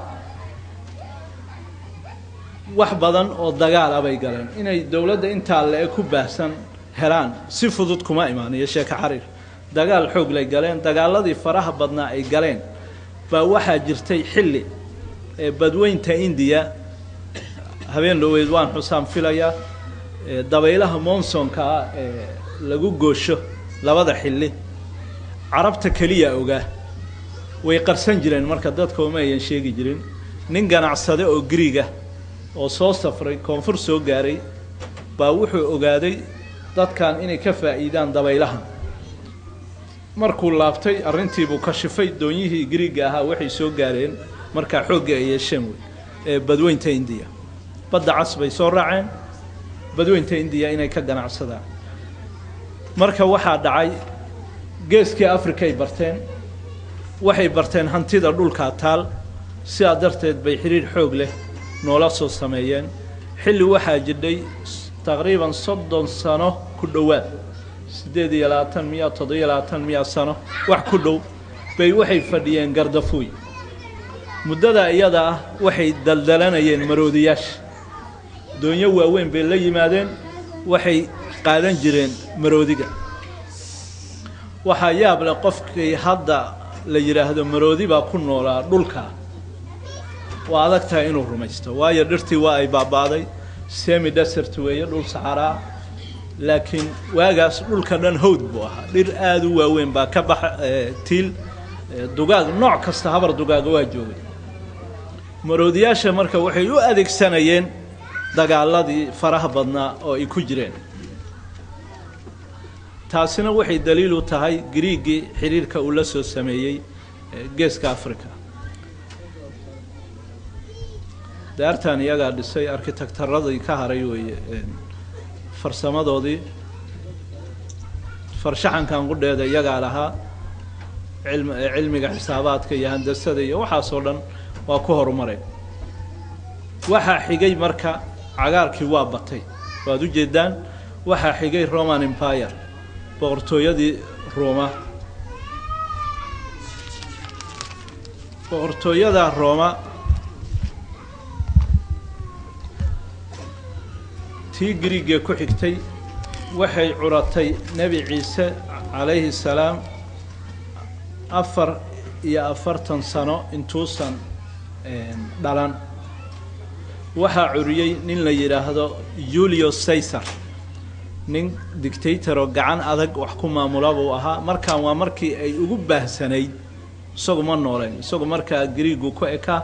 wax badan oo dagaal ah bay galeen inay dowladda intaa le-e ku baahsan helaan si fudud kuma imaaniyo sheeko xariir dagaal xoog lay galeen dagaaladii faraha badnaa ay galeen baa waxaa jirtay xilli ee badweynta indiya habeen dhaweyd waan xusaan filayaa dabaylaha monsonka ah ee lagu goosho labada xilli carabta keliya ogaa way qarsan jireen marka dadka uma ayan sheegi jirin nin ganacsade oo griiga oo soo safray koonfur soo gaaray baa wuxuu ogaaday dadkan inay ka faa'iidaan dabaylahan markuu laabtay arrintiibuu kashifay doonyihii griiga ahaa waxay soo gaareen markaa xoogga ay yeesheen wey ee badweynta indiya badda cas bay soo raaceen badweynta indiya inay ka ganacsadaan marka waxaa dhacay geeskii africa ay barteen waxay barteen hantida dhulkaa taal sidaa darteed bay xidhiir xoog leh noola soo sameeyeen xilli waxaa jidhay taqriiban soddon sano ku dhowaad siddeed iyo labaatan miya toddobiyo labaatan miya sano wax ku dhow bay waxay fadhiyeen gardafuuy muddada iyada ah waxay daldalanayeen maroodiyaasha doonyo waaweyn bay la yimaadeen waxay qaadan jireen maroodiga waxaa yaab leh qofkii hadda la yidhaahdo maroodi baa ku noolaa dhulka waa adag tahay inuu rumaysto waayo dhirtii waa ay baaba'day semi desert weeye dhul saxaraa laakiin waagaas dhulka dhan hawd buu ahaa dhir aada u waaweyn baa ka baxa tiil dugaag nooc kasta habar dugaaga waa joogay maroodiyaasha marka waxay u adeegsanayeen dagaaladii faraha badnaa oo ay ku jireen taasina waxay daliil u tahay griigii xidhiirka uu la soo sameeyey geeska africa daartan iyagaa dhisay arkitektaradii ka haray weeye farsamadoodii farshaxankan qudheeda iyagaa lahaa cilm cilmiga xisaabaadka iyo handasada iyo waxaasoo dhan waa ku horumareen waxaa xigay marka cagaarkii waa batay waad u jeedaan waxaa xigay roman empire boqortooyadii rooma boqortooyada rooma tii griigee ku xigtay waxay curatay nebi ciise calayhi salaam afar iyo afartan sano intuusan dhalan waxaa curiyey nin la yidhaahdo julio caysar nin dictatoroo gacan adag wax ku maamula buu ahaa markaan waa markii ay ugu baahsanayd isagu ma nooleen isagu markaa griigu ku ekaa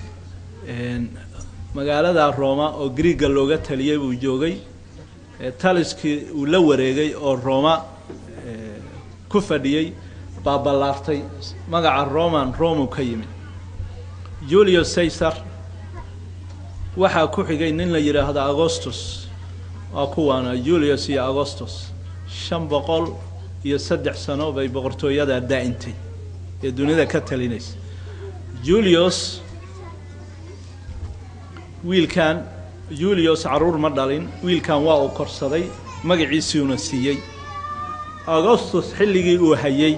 magaalada rooma oo griiga looga taliyey buu joogay taliskii uu la wareegay oo rooma ku fadhiyey baa ballaartay magaca roman romu ka yimid julio caysar waxaa ku xigay nin la yidhaahdo agostus waa kuwaana julius iyo agostus shan boqol iyo saddex sano bay boqortooyadaa daa'intay ee dunida ka talinaysa julius wiilkan julius carruur ma dhalin wiilkan waa uu korsaday magaciisiuna siiyey agostus xilligii uu hayey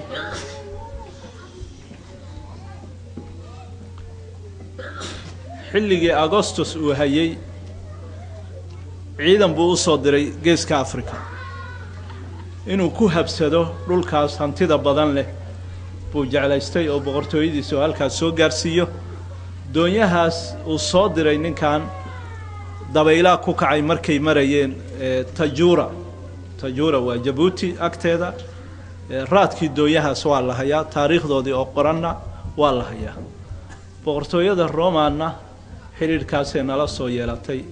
xilligii agostus uu hayey ciidan buu u soo diray geeska africa inuu ku habsado dhulkaas hantida badan leh buu jeclaystay oo boqortooyadiisa oo halkaas soo gaarsiiyo doonyahaas uu soo diray ninkan dabaylaa ku kacay markay marayeen tajura tajura waa jabuuti agteeda raadkii doonyahaas waa la hayaa taariikhdoodii oo qoranna waa la hayaa boqortooyada romanna xidhiidhkaasay nala soo yeelatay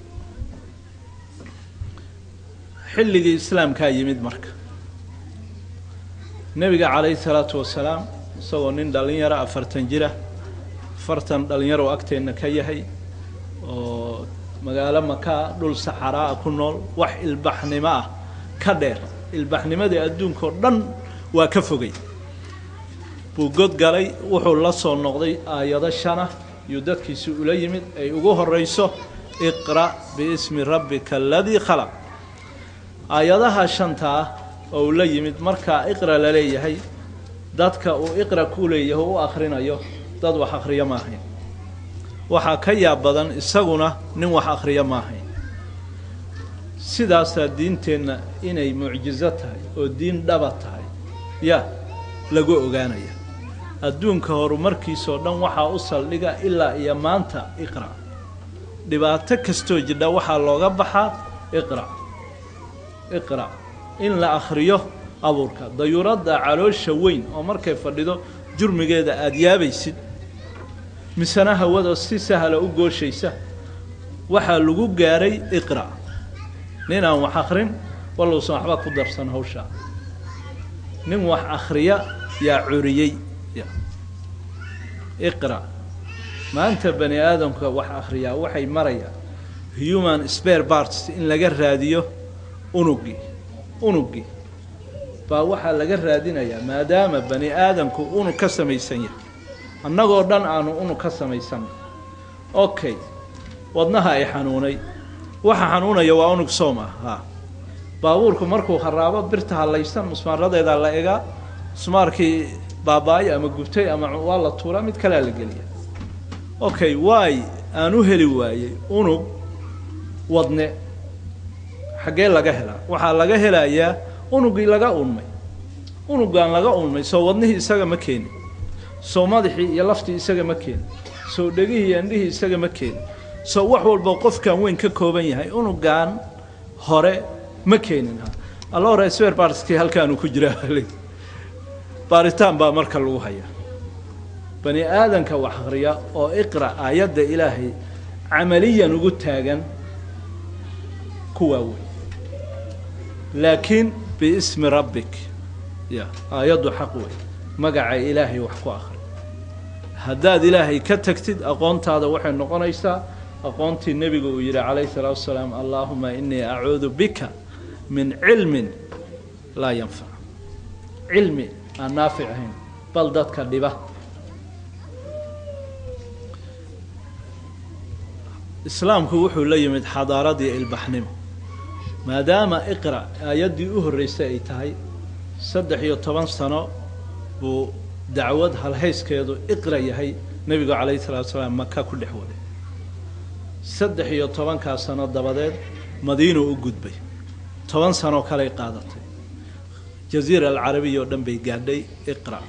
xilligii islaamkaa yimid marka nebiga calayhi salaatu wasalaam isagoo nin dhallinyaro afartan jira afartan dhallinyaro agteenna ka yahay oo magaalo makaa dhul saxaraa ku nool wax ilbaxnimo ah ka dheer ilbaxnimadii adduunkao dhan waa ka fogay buu god galay wuxuu la soo noqday aayado shana yuu dadkiisi ula yimid ay ugu horrayso iqra' biismi rabbika aladii khalaq aayadaha shanta ah oo uu la yimid markaa iqra la leeyahay dadka uu iqra ku leeyahay u akhrinayo dad wax akhriyo ma ahayn waxaa ka yaab badan isaguna nin wax akhriyo ma ahayn sidaasaa diinteenna inay mucjizo tahay oo diin dhaba tahay ya lagu ogaanaya adduunka horumarkiisoo dhan waxaa u saldhiga ilaa iyo maanta iqra dhibaato kastoo jidha waxaa looga baxaa iqra iqra in la akhriyo abuurka dayuuradda caloosha weyn oo markay fadhido jurmigeeda aada yaabaysid misena hawada si sahla u gooshaysa waxaa lagu gaaray iqra nin aan wax akhrin wallousan waxba ku darsan hawshaa nin wax akhriya yaa curiyey iqra maanta bani aadamka wax akhriyaa waxay marayaan human spare parts in laga raadiyo unugii unugii baa waxaa laga raadinayaa maadaama bani aadamku unug ka samaysan yahay annagoo dhan aanu unug ka samaysanna okay wadnaha ay xanuunay waxa xanuunaya waa unug soom ah ha baabuurku markuu haraabo birta hallaysan musmaaradeedaa la egaa musmaarkii baaba-ay ama gubtay ama waa la tuuraa mid kalea la geliya okay waay aan u heli waayey unug wadne xaggee laga helaa waxaa laga helayaa unugii laga unmay unugaan laga unmay soo wadnihii isaga ma keenin soo madaxii iyo laftii isaga ma keenin soo dhegihii iyo indhihii isaga ma keenin soo wax walba qofkan weyn ka kooban yahay unugaan hore ma keenin ha alla hore swer barskii halkaanu ku jiraa baaritaan baa marka lagu hayaa bani aadanka wax akhriya oo iqra aayadda ilaahay camaliyan ugu taagan kuwaa wey laakiin biismi rabbik ya aayaddu xaq wey magaca ilaahay wax ku akhri haddaad ilaahay ka tagtid aqoontaada waxay noqonaysaa aqoontii nebigu uu yidhi calayhi salaatu wasalaam allaahuma inii acuudu bika min cilmin laa yanfac cilmi aan naafic ahayn bal dadka dhiba islaamku wuxuu la yimid xadaaradii ilbaxnimo maadaama iqra aayaddii u horreysay ay tahay saddex iyo toban sano buu dacwad halhayskeedu iqra yahay nebigu calayhi salatu salaam maka ku dhex waday saddex iyo tobankaa sano dabadeed madiinu u gudbay toban sanoo kaley qaadatay jaziira alcarabiya oo dhan bay gaadhay iqra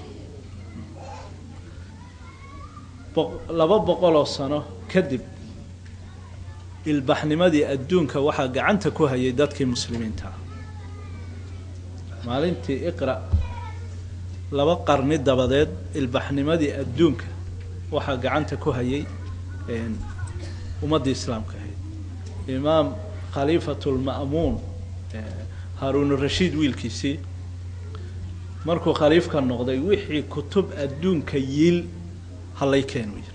laba boqoloo sano kadib ilbaxnimadii adduunka waxaa gacanta ku hayay dadkii muslimiinta ah maalintii iqra laba qarni dabadeed ilbaxnimadii adduunka waxaa gacanta ku hayay ummaddii islaamka ahayd imaam khaliifatulma'muun haaruunurashiid wiilkiisii markuu khaliifka noqday wixii kutub adduunka yiil hallay keenu yiri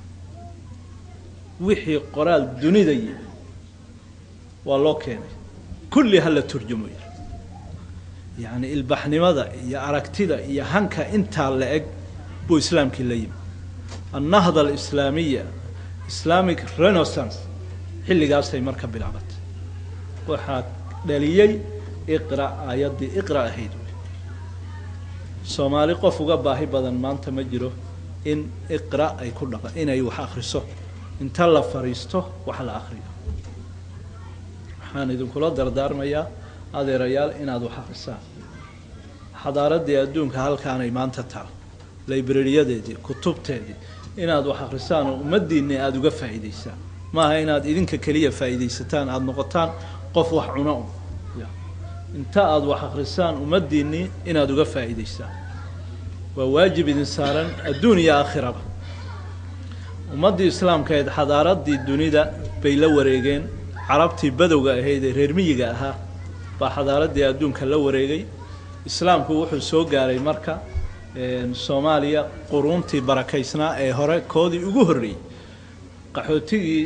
wixii qoraal dunida yiil waa loo keenay kulli hala turjumo yiri yacni ilbaxnimada iyo aragtida iyo hanka intaa la eg buu islaamkii la yimi annahda alislaamiya islamic renaissance xilligaasay marka bilaabatay waxaa dhaliyey iqra aayaddii iqra ahayd soomaali qof uga baahi badan maanta ma jiro in iqra ay ku dhaqa inay wax akhriso inta la fariisto wax la akhriyo waxaan idinkula dardaarmayaa adeerayaal inaad wax akhrisaan xadaaraddii adduunka halkaanay maanta taal librariyadeedii kutubteedii inaad wax akhrisaan oo ummaddiinni aada uga faa'iidaysaan maaha inaad idinka keliya faa'iidaysataan aada noqotaan qof wax cuno un inta aada wax akhrisaan ummaddiinnii inaad uga faa'iidaysaan waa waajib idin saaran adduun iyo aakhiraba ummaddii islaamkaeed xadaaraddii dunida bay la wareegeen carabtii badowga ahayd ee reer miyiga ahaa baa xadaaraddii adduunka la wareegay islaamku wuxuu soo gaaray marka soomaaliya quruuntii barakaysnaa ee hore koodii ugu horreeyey qaxootigii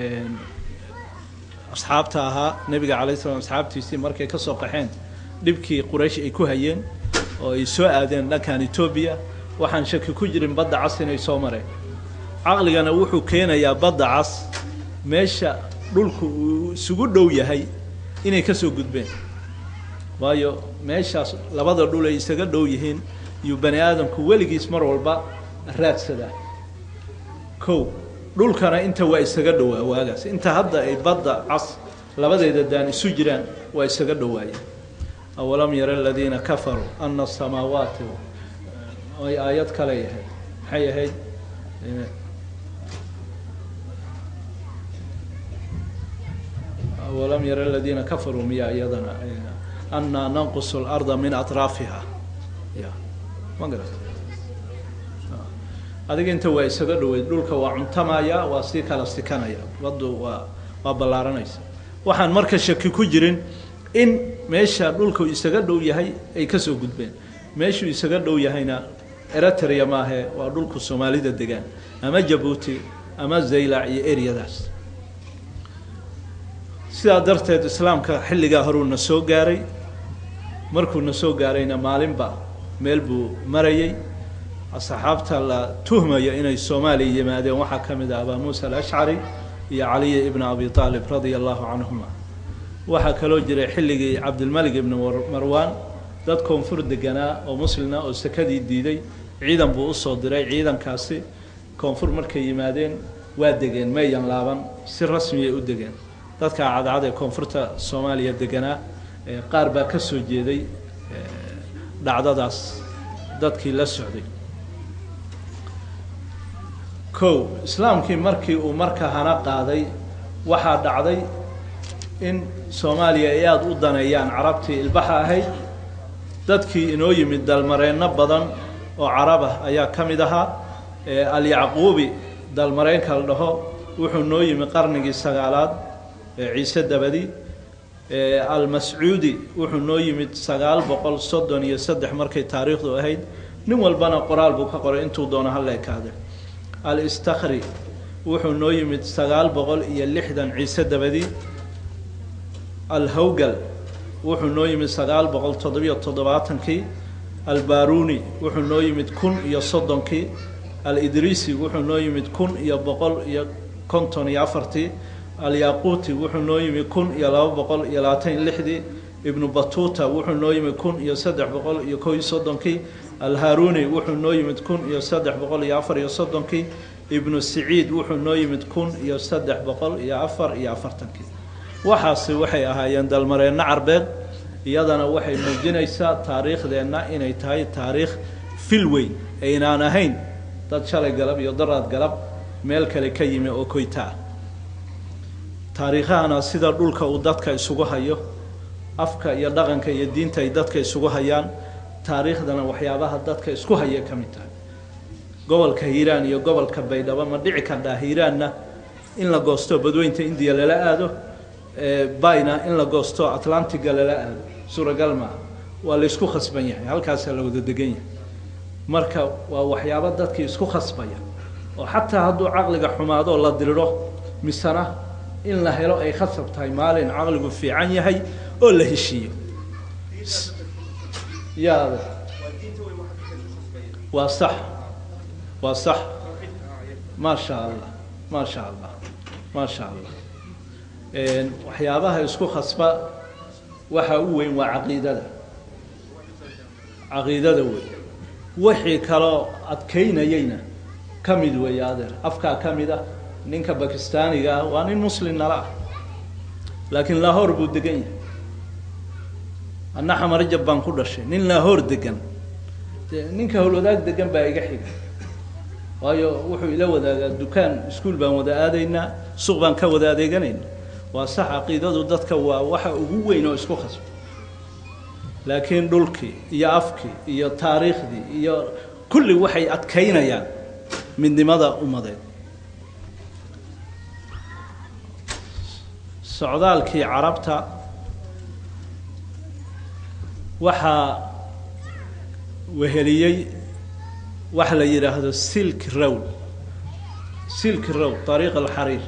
asxaabta ahaa nebiga calay slam asxaabtiisii markay ka soo qaxeen dhibkii quraysh ay ku hayeen oo ay soo aadeen dhankan etoobiya waxaan shaki ku jirin badda cas inay soo mareen caqligana wuxuu keenayaa badda cas meesha dhulku uu isugu dhow yahay inay ka soo gudbeen waayo meeshaas labada dhul ay isaga dhow yihiin iyuu bani aadamku weligiis mar walba raadsadaa kow dhulkana inta waa isaga dhowaa waagaas inta hadda ay badda cas labadeeda daan isu jiraan waa isaga dhowaayeen awalam yara aladiina kafaruu ana asamaawaati ay aayad kale yahay maxay ahayd walam yara aladiina kafaruu miya iyadana anaa nanqusu larda min atraafiha ya ma garat adiga inta waa isaga dhaweyd dhulka waa cuntamaya waa sii kala sikanaya baddu waa waa ballaaranaysa waxaan marka shaki ku jirin in meesha dhulku isaga dhow yahay ay kasoo gudbeen meeshuu isaga dhow yahayna eritrea maahe waa dhulku soomaalida degaan ama jabuuti ama zaylac iyo eryadaas sidaa darteed islaamka xilligaa horuu na soo gaaray markuu na soo gaarayna maalinba meel buu marayay asxaabta la tuhmaya inay soomaaliya yimaadeen waxaa ka mid ah abaa muusa alashcari iyo caliya ibna abi aalib radia allahu canhuma waxaa kaloo jiray xilligii cabdilmalik ibni marwaan dad koonfur deganaa oo muslina oo sakadii diiday ciidan buu usoo diray ciidankaasi koonfur markay yimaadeen waa degeen mayan laaban si rasmiyay u degeen dadka cadcad ee koonfurta soomaaliya deganaa qaar baa ka soo jeeday dhacdadaas dadkii la socday kow islaamkii markii uu marka hana qaaday waxaa dhacday in soomaaliya ay aada u daneeyaan carabtii ilbaxa ahayd dadkii inoo yimid dalmareenno badan oo carab ah ayaa ka mid ahaa alyacquubi dalmareenka la dhaho wuxuu noo yimi qarnigii sagaalaad ciise dabadi almascuudi wuxuu noo yimid sagaal boqol soddon iyo saddex markay taariikhdu ahayd nin walbana qoraal buu ka qoray intuu doono hala ekaade alistakri wuxuu noo yimid sagaal boqol iyo lixdan ciise dabadi alhawgal wuxuu noo yimid sagaal boqol toddobiyo toddobaatankii albaruni wuxuu noo yimid kun iyo soddonkii alidrisi wuxuu noo yimid kun iyo boqol iyo konton iyo afartii alyaquuti wuxuu noo yimi kun iyo laba boqol iyo labaatan iyo lixdii ibnu batuuta wuxuu noo yimi kun iyo saddex boqol iyo kow iyo soddonkii alharuni wuxuu noo yimid kun iyo saddex boqol iyo afar iyo soddonkii ibnu siciid wuxuu noo yimid kun iyo saddex boqol iyo afar iyo afartankii waxaasi waxay ahaayeen dalmareenno carbeed iyadana waxay muujinaysaa taariikhdeenna inay tahay taariikh fil weyn aynaan ahayn dad shalay galab iyo daraad galab meel kale ka yimi oo koytaa taariikhahana sida dhulka uu dadka isugu hayo afka iyo dhaqanka iyo diinta ay dadka isugu hayaan taariikhdana waxyaabaha dadka isku haya ka mid tahay gobolka hiiraan iyo gobolka baydhabo ma dhici kardhaa hiiraanna in la goosto badweynta indiya lala aado bayna in la goosto atlantiga lala aado suuragal maaha waa la isku khasban yahay halkaasaa la wada degan yahay marka waa waxyaabo dadkii isku khasbaya oo xataa hadduu caqliga xumaado la diriro misena in la helo ay khasab tahay maalin caqligu fiican yahay oo la heshiiyo yaada waa sax waa sax maasha allah maasha allah maasha allah waxyaabaha isku khasba waxa u weyn waa caqiidada caqiidada wey wixii kaloo adkaynayeyna ka mid weeye adeer afkaa ka mid ah ninka bakistaaniga ah waa nin muslim nala ah laakiin lahoor buu degan yahay anna xamarajab baan ku dhashay nin lahoor degan de ninka howlwadaag degan baa iga xiga waayo wuxuu ila wadaagaa dukaan iskuol baan wada aadaynaa suuq baan ka wada adeeganaynaa waa sax caqiidadu dadka waa waxa ugu weyn oo isku khasba laakiin dhulkii iyo afkii iyo taariikhdii iyo kulli waxay adkaynayaan midnimada ummadeed socdaalkii carabta waxaa weheliyey waxa la yidhaahdo silk rowl silk rowl ariiq alxariir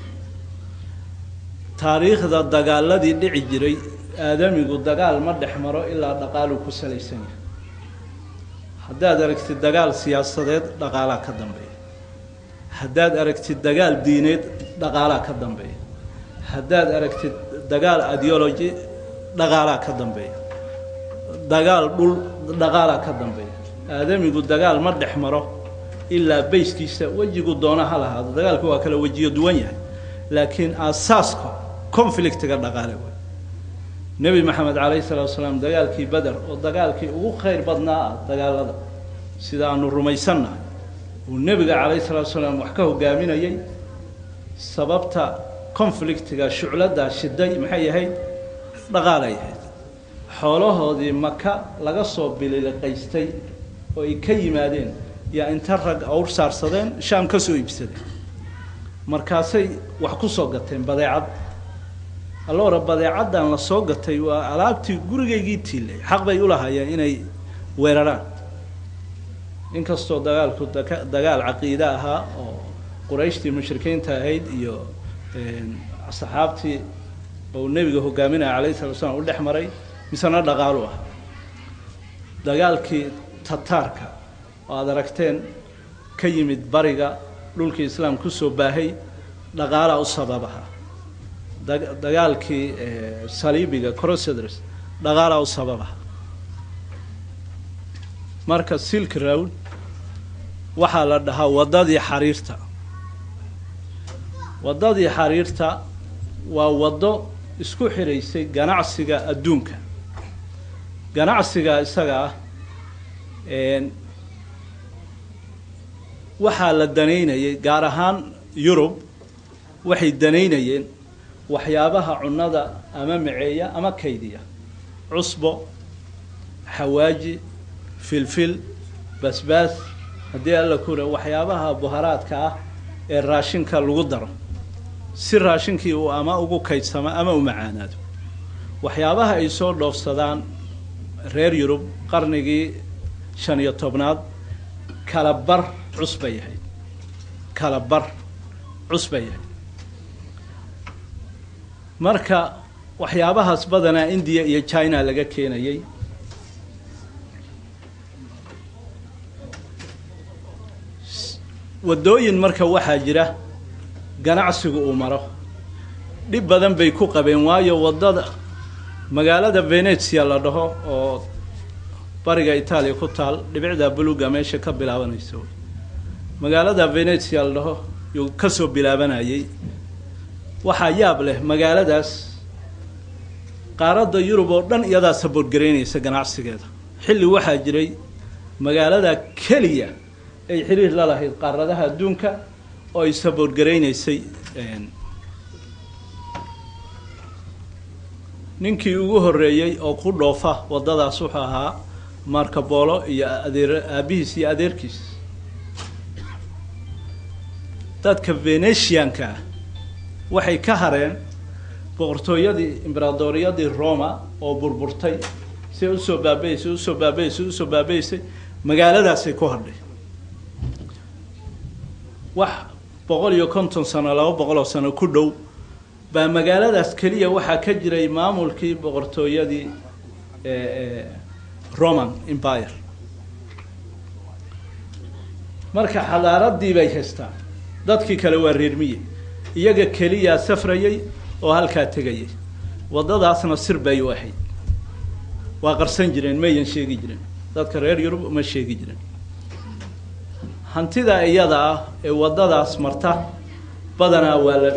taariikhda dagaaladii dhici jiray aadamigu dagaal ma dhex maro ilaa dhaqaaluu ku salaysan yahay haddaad aragtid dagaal siyaasadeed dhaqaalaa ka dambeeya haddaad aragtid dagaal diineed dhaqaalaa ka dambeeya haddaad aragtid dagaal ideology dhaqaalaa ka dambeeya dagaal dhul dhaqaalaa ka dambeeya aadamigu dagaal ma dhex maro ilaa bayskiisa wejigu doona ha lahaado dagaalku waa kala wejiyo duwan yahay laakiin aasaaska conflictiga dhaqaale wey nebi maxamed calayhi salatu wasalaam dagaalkii beder oo dagaalkii ugu khayr badnaa ah dagaalada sida aanu rumaysannahay uu nebiga calayhi salatu salaam wax ka hogaaminayay sababta conflictiga shucladdaa shiday maxay ahayd dhaqaalay ahayd xoolahoodii maka laga soo bililiqaystay oo ay ka yimaadeen yaa inta rag awr saarsadeen shaam ka soo iibsadeen markaasay wax ku soo gateen badeecad alloora badeecaddan la soo gatay waa alaabtii gurigaygii tiilay xaq bay u lahaayeen inay weeraraan inkastoo dagaalku daka dagaal caqiide ahaa oo qurayshtii mushrikiinta ahayd iyo saxaabtii oo nebiga hogaaminaya calayhi salatu slam u dhex maray misena dhaqaalu ah dagaalkii tataarka oo aada aragteen ka yimid bariga dhulkii islaam kusoo baahay dhaqaalaa u sababaha dagaalkii saliibiga corosedres dhaqaalaa u sababaha marka silk round waxaa la dhahaa waddadii xariirta waddadii xariirta waa waddo isku xidhaysay ganacsiga adduunka ganacsiga isaga ah waxaa la danaynayay gaar ahaan yurub waxay danaynayeen waxyaabaha cunnada ama maceeya ama kaydiya cusbo xawaaji filfil basbaas haddii alla kura waxyaabaha buharaadka ah ee raashinka lagu daro si raashinkii uu ama ugu kaydsamo ama u macaanaado waxyaabaha ay soo dhoofsadaan reer yurub qarnigii shan iyo tobnaad kala bar cus bay ahayd kala bar cus bay ahayd marka waxyaabahaas badanaa indiya iyo china laga keenayay waddooyin marka waxaa jira ganacsigu uu maro dhib badan bay ku qabeen waayo waddada magaalada venezia la dhaho oo bariga itaaliya ku taal dhibicda buluga meesha ka bilaabanaysa magaalada venezia la dhaho yuu kasoo bilaabanayay waxaa yaab leh magaaladaas qaaradda yurub oo dhan iyadaa saboorgaraynaysa ganacsigeeda xilli waxaa jiray magaalada keliya ay xiriir la lahayd qaaradaha adduunka oo ay saboorgaraynaysay ninkii ugu horreeyey oo ku dhoofa waddadaas wuxuu ahaa marco bolo iyo adeer aabihiis iyo adeerkiis dadka venetianka ah waxay ka hareen boqortooyadii imberaadoriyadii roma oo burburtay si usoo baabaysay usoo baabaysay usoo baabaysay magaaladaasay ku hadhay wax boqol iyo konton sano laba boqol oo sano ku dhow baa magaaladaas keliya waxaa ka jiray maamulkii boqortooyadii roman empire marka xadaaradii bay haystaan dadkii kale waa reermiye iyaga keliyaa safrayay oo halkaa tegayay waddadaasna sir bay u ahayd waa qarsan jireen mayan sheegi jiren dadka reer yurub ma sheegi jiren hantida iyada ah ee waddadaas marta badanaa waa la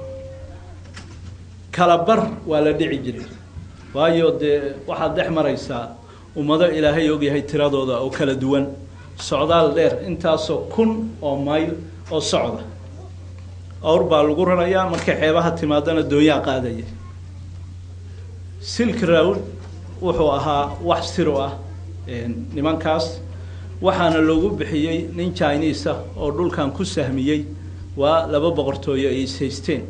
kala bar waa la dhici jiray waayo dee waxaad dhex maraysaa ummado ilaahay ogyahay tiradooda oo kala duwan socdaal dheer intaasoo kun oo mayl oo socda awr baa lagu rarayaa markay xeebaha timaadana doonyaa qaadaya silk round wuxuu ahaa wax sir u ah nimankaas waxaana loogu bixiyey nin chinese ah oo dhulkan ku sahmiyey waa laba boqortooyo ay ishaysteen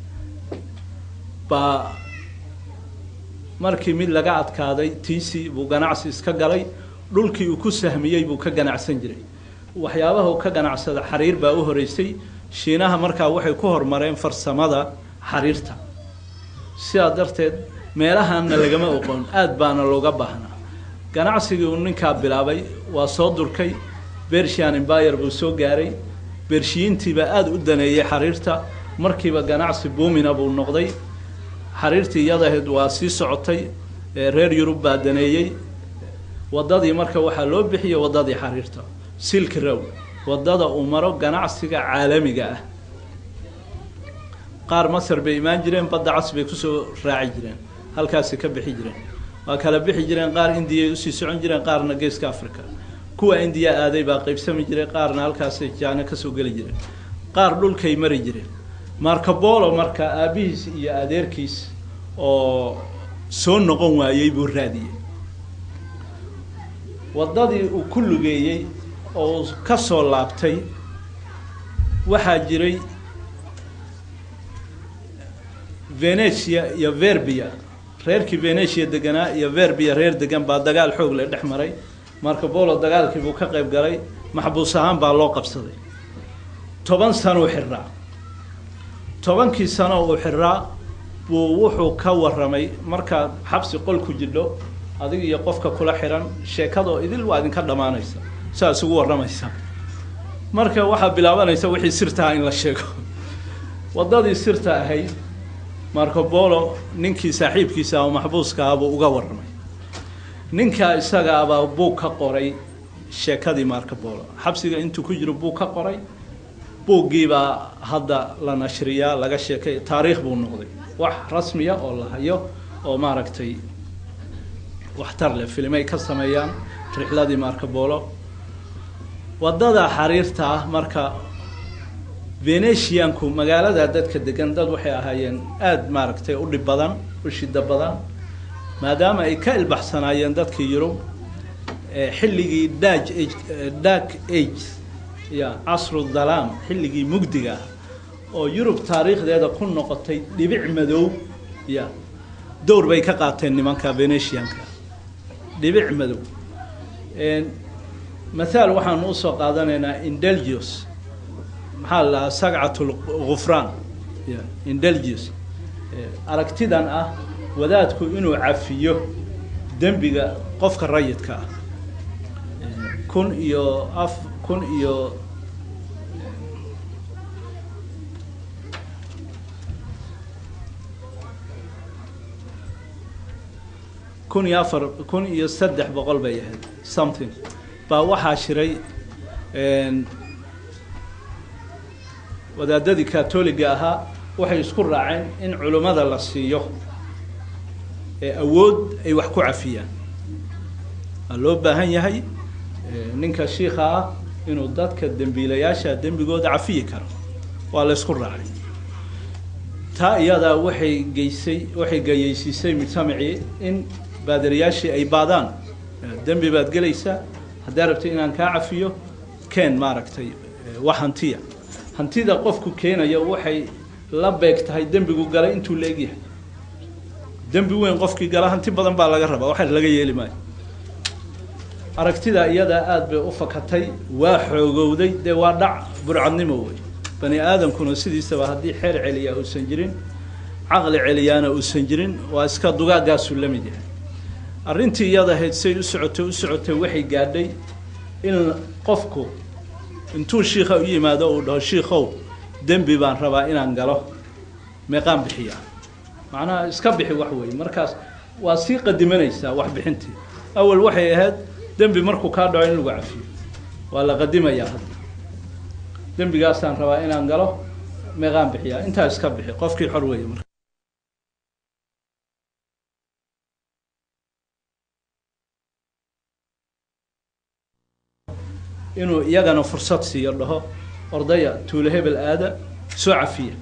baa markii mid laga adkaaday tiisi buu ganacsi iska galay dhulkii uu ku sahmiyey buu ka ganacsan jiray waxyaabaha uu ka ganacsada xariir baa u horeysay shiinaha markaa waxay ku horumareen farsamada xariirta sidaa darteed meelahanna lagama oqoon aada baana looga baahnaa ganacsigii uu ninkaa bilaabay waa soo durkay bershian embayr buu soo gaaray bershiyiintiibaa aada u daneeyey xariirta markiiba ganacsi buumina buu noqday xariirtii iyadaheed waa sii socotay reer yurub baa daneeyey waddadii marka waxaa loo bixiyey waddadii xariirta silk row waddada uu maro ganacsiga caalamiga ah qaar masar bay imaan jireen badda cas bay kusoo raaci jireen halkaasi ka bixi jireen waa kala bixi jireen qaar indiyay usii socon jireen qaarna geeska africa kuwa indiya aaday baa qaybsami jiray qaarna halkaasay jaano kasoo geli jireen qaar dhulkay mari jireen marcabolo marka aabihiis iyo adeerkiis oo soo noqon waayey buu raadiyey waddadii uu ku lugeeyey oo uu ka soo laabtay waxaa jiray venetia iyo verbia reerkii venetia deganaa iyo verbia reer degan baa dagaal xoog le dhex maray marcabolo dagaalkii buu ka qayb galay maxbuus ahaan baa loo qabsaday toban sanuu xirraa tobankii sano uu xirraa buu wuxuu ka warramay markaad xabsi qol ku jidho adig iyo qofka kula xiran sheekadoo idil waa idinka dhammaanaysa saa isugu warramaysa marka waxaa bilaabanaysa wixii sirtaha in la sheego waddadii sirta ahayd marcabolo ninkii saaxiibkiisa oo maxbuuska ah buu uga warramay ninkaa isaga abaa buug ka qoray sheekadii marcabolo xabsiga intuu ku jiro buug ka qoray buuggiibaa hadda la nashriyaa laga sheekay taariikh buu noqday wax rasmiya oo la hayo oo maaragtay waxtar leh filimay ka sameeyaan rixladii marcabolo waddada xariirta ah marka venetianku magaalada dadka degan dad waxay ahaayeen aada maaragtay u dhib badan u shida badan maadaama ay ka ilbaxsanaayeen dadkii yurub xilligii dag dark age ya casru dalaam xilligii mugdiga ah oo yurub taariikhdeeda ku noqotay dhibic madow ya dowr bay ka qaateen nimanka venetianka dhibic madow mathaal waxaanu usoo qaadanaynaa indelgius maxaa la dhahaa sagcat lgufraan ya indelgius aragtidan ah wadaadku inuu cafiyo dembiga qofka rayidka ah kun iyo af kun iyo kun iyo afar kun iyo saddex boqol bay ahayd something baa waxaa shiray wadaadadii katoliga ahaa waxay isku raaceen in culimmada la siiyo ee awood ay wax ku cafiyaan waa loo baahan yahay ninka shiika ah inuu dadka dembiilayaasha dembigooda cafiyi karo waa la ysku raacay taa iyadaa waxay geysay waxay gayeysiisay mujtamacii in baadariyaashii ay baadaan dembi baad gelaysaa haddaa rabtay inaan kaa cafiyo keen maaragtay wax hantiya hantida qofku keenaya waxay la beeg tahay dembigu galay intuu la egyahay dembi weyn qofkii gala hanti badan baa laga rabaa waxa laga yeeli maayo aragtida iyadaa aada bay u fakatay waa xoogowday dee waa dhac burcadnimo wey bani aadamkuna sidiisaba haddii xeer celiyaa uusan jirin caqli celiyaana uusan jirin waa iska dugaaggaasuu la mid yahay arrintii iyada ahayd say u socotay u socotay waxay gaadhay in qofku intuu shiika u yimaado uu dhaho shiikow dembi baan rabaa inaan galo meeqaan bixiyaa macnaha iska bixi wax weeye markaas waa sii qadimanaysaa wax bixintii awal waxay ahayd dembi markuu kaa dhaco in lagu cafiyo waa la qadimayaa hadda dembigaasaan rabaa inaan galo meeqaan bixiyaa intaa iska bixi qofkii xor weeye marka inuu iyagana fursad siiyo dhaho ordaya tuulo hebel aada soo cafiya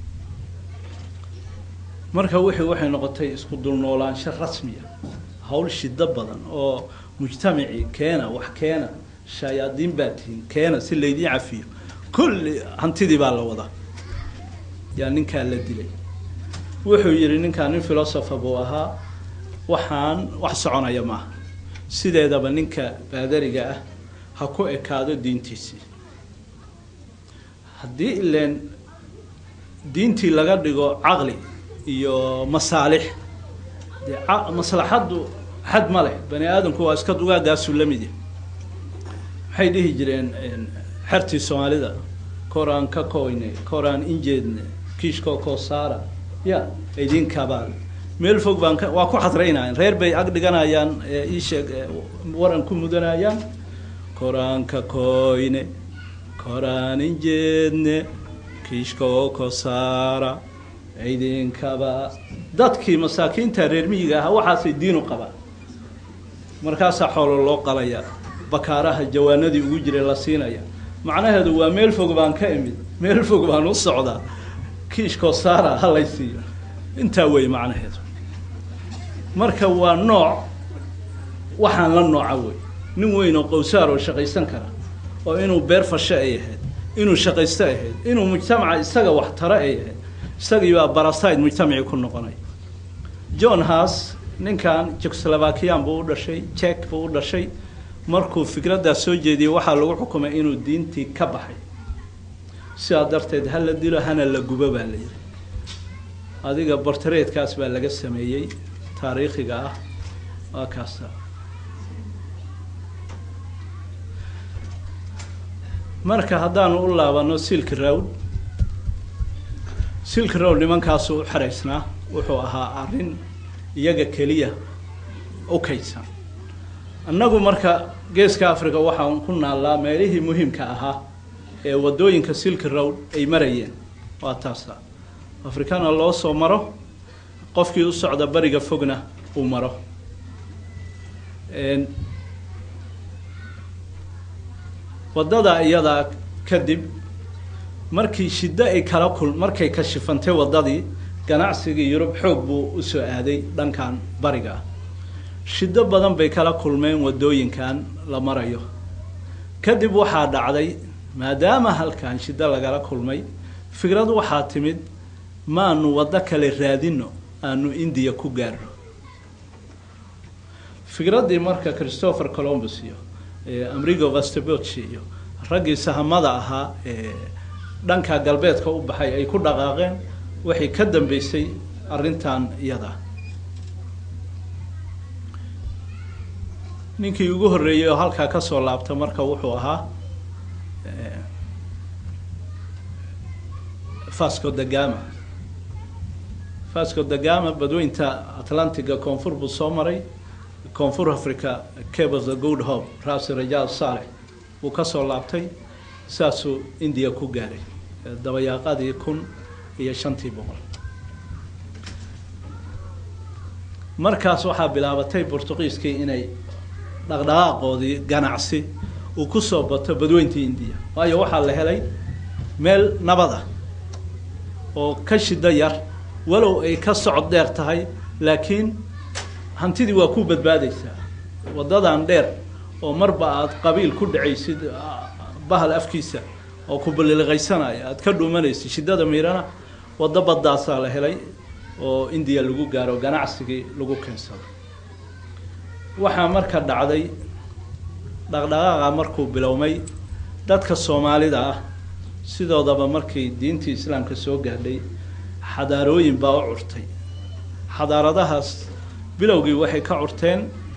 marka wixii waxay noqotay isku dulnoolaansho rasmiya hawl shido badan oo mujtamacii keena wax keena shayaadiin baa tihiin keena si laydiin cafiyo kulli hantidii baa la wadaa yaa ninkaa la dilay wuxuu yidhi ninkaa nin philosopher buu ahaa waxaan wax soconaya maaha sideedaba ninka baadariga ah ha ku ekaado diintiisii haddii ileen diintii laga dhigo caqli iyo masaalix dee maslaxaddu xad ma leh bani aadamku waa iska dugaaggaasuu la mid yahay waxay dhihi jireen xertii soomaalida koraan ka koyne koraan injeedne kiishkoo koosaara ya idinkabaal meel fog baan ka waa ku xadraynayaan reer bay ag dhiganayaan iisheeg waran ku mudanayaan koraanka koyne koraan injeedne kiishkoo kosaara idinkaba dadkii masaakiinta reer miyiga ahaa waxaasay diin u qabaan markaasaa xoolo loo qalayaa bakaaraha jawaanadii ugu jiray la siinaya macnaheedu waa meel fog baan ka imid meel fog baan u socdaa kiishkoo saara halay siiyo intaa wey macnaheedu marka waa nooc waxaan la nooca wey nin weyn oo qowsaar oo shaqaysan kara oo inuu beer fasho ay ahayd inuu shaqaysto ay ahayd inuu mujtamaca isaga wax taro ay ahayd isagii baa baraside mujtamacii ku noqonay john haas ninkan jekoslovakiyan buu u dhashay jek buu u dhashay markuu fikraddaa soo jeediyey waxaa lagu xukumay inuu diintii ka baxay sidaa darteed ha la dilo hana la gubo baa la yidhi adiga bortareedkaas baa laga sameeyey taariikhiga ah waa kaasa marka haddaanu u laabano silk road silk road nimankaasu u xeraysnaa wuxuu ahaa arrin iyaga keliya u kaydsan annagu marka geeska africa waxaan ku naallaa meelihii muhiimka ahaa ee waddooyinka silk road ay marayeen waa taasa afrikana loo soo maro qofkii u socda bariga fogna uu maro waddada iyadaa kadib markii shiddo ay kala kul markay kashifantay waddadii ganacsigii yurub xoog buu usoo aaday dhankan bariga ah shiddo badan bay kala kulmeen waddooyinkan la marayo kadib waxaa dhacday maadaama halkan shiddo lagala kulmay fikrad waxaa timid maanu waddo kale raadino aanu indiya ku gaarno fikraddii marka christopher colombus iyo amrigo vastaboci iyo raggii sahamada ahaa ee dhanka galbeedka u baxay ay ku dhaqaaqeen waxay ka dambeysay arrintan iyada ninkii ugu horreeyey oo halkaa kasoo laabta marka wuxuu ahaa fasco da gama fasco da gama badweynta atlantiga koonfur buu soo maray koonfur africa cabe of the good hope raasi rajaal saalex buu kasoo laabtay saasuu indiya ku gaaray dabayaaqadii kun iyo shantii boqol markaas waxaa bilaabatay bortuqiiskii inay dhaqdhaqaaqoodii ganacsi uu kusoo bato badweyntii indiya waayo waxaa la helay meel nabad ah oo ka shiddo yar walow ay ka socod dheer tahay laakiin hantidii waa ku badbaadaysaa waddadan dheer oo marba aada qabiil ku dhacaysid bahal afkiisa oo ku baliliqaysanaya aada ka dhuumanaysid shiddada miirana waddo baddaasaa la helay oo indiya lagu gaaro ganacsigii lagu keensado waxaa marka dhacday dhaqdhaqaaqa markuu bilowmay dadka soomaalida ah sidoodaba markay diintii islaamka soo gaadhay xadaarooyin baa u curtay xadaaradahaas bilowgii waxay ka curteen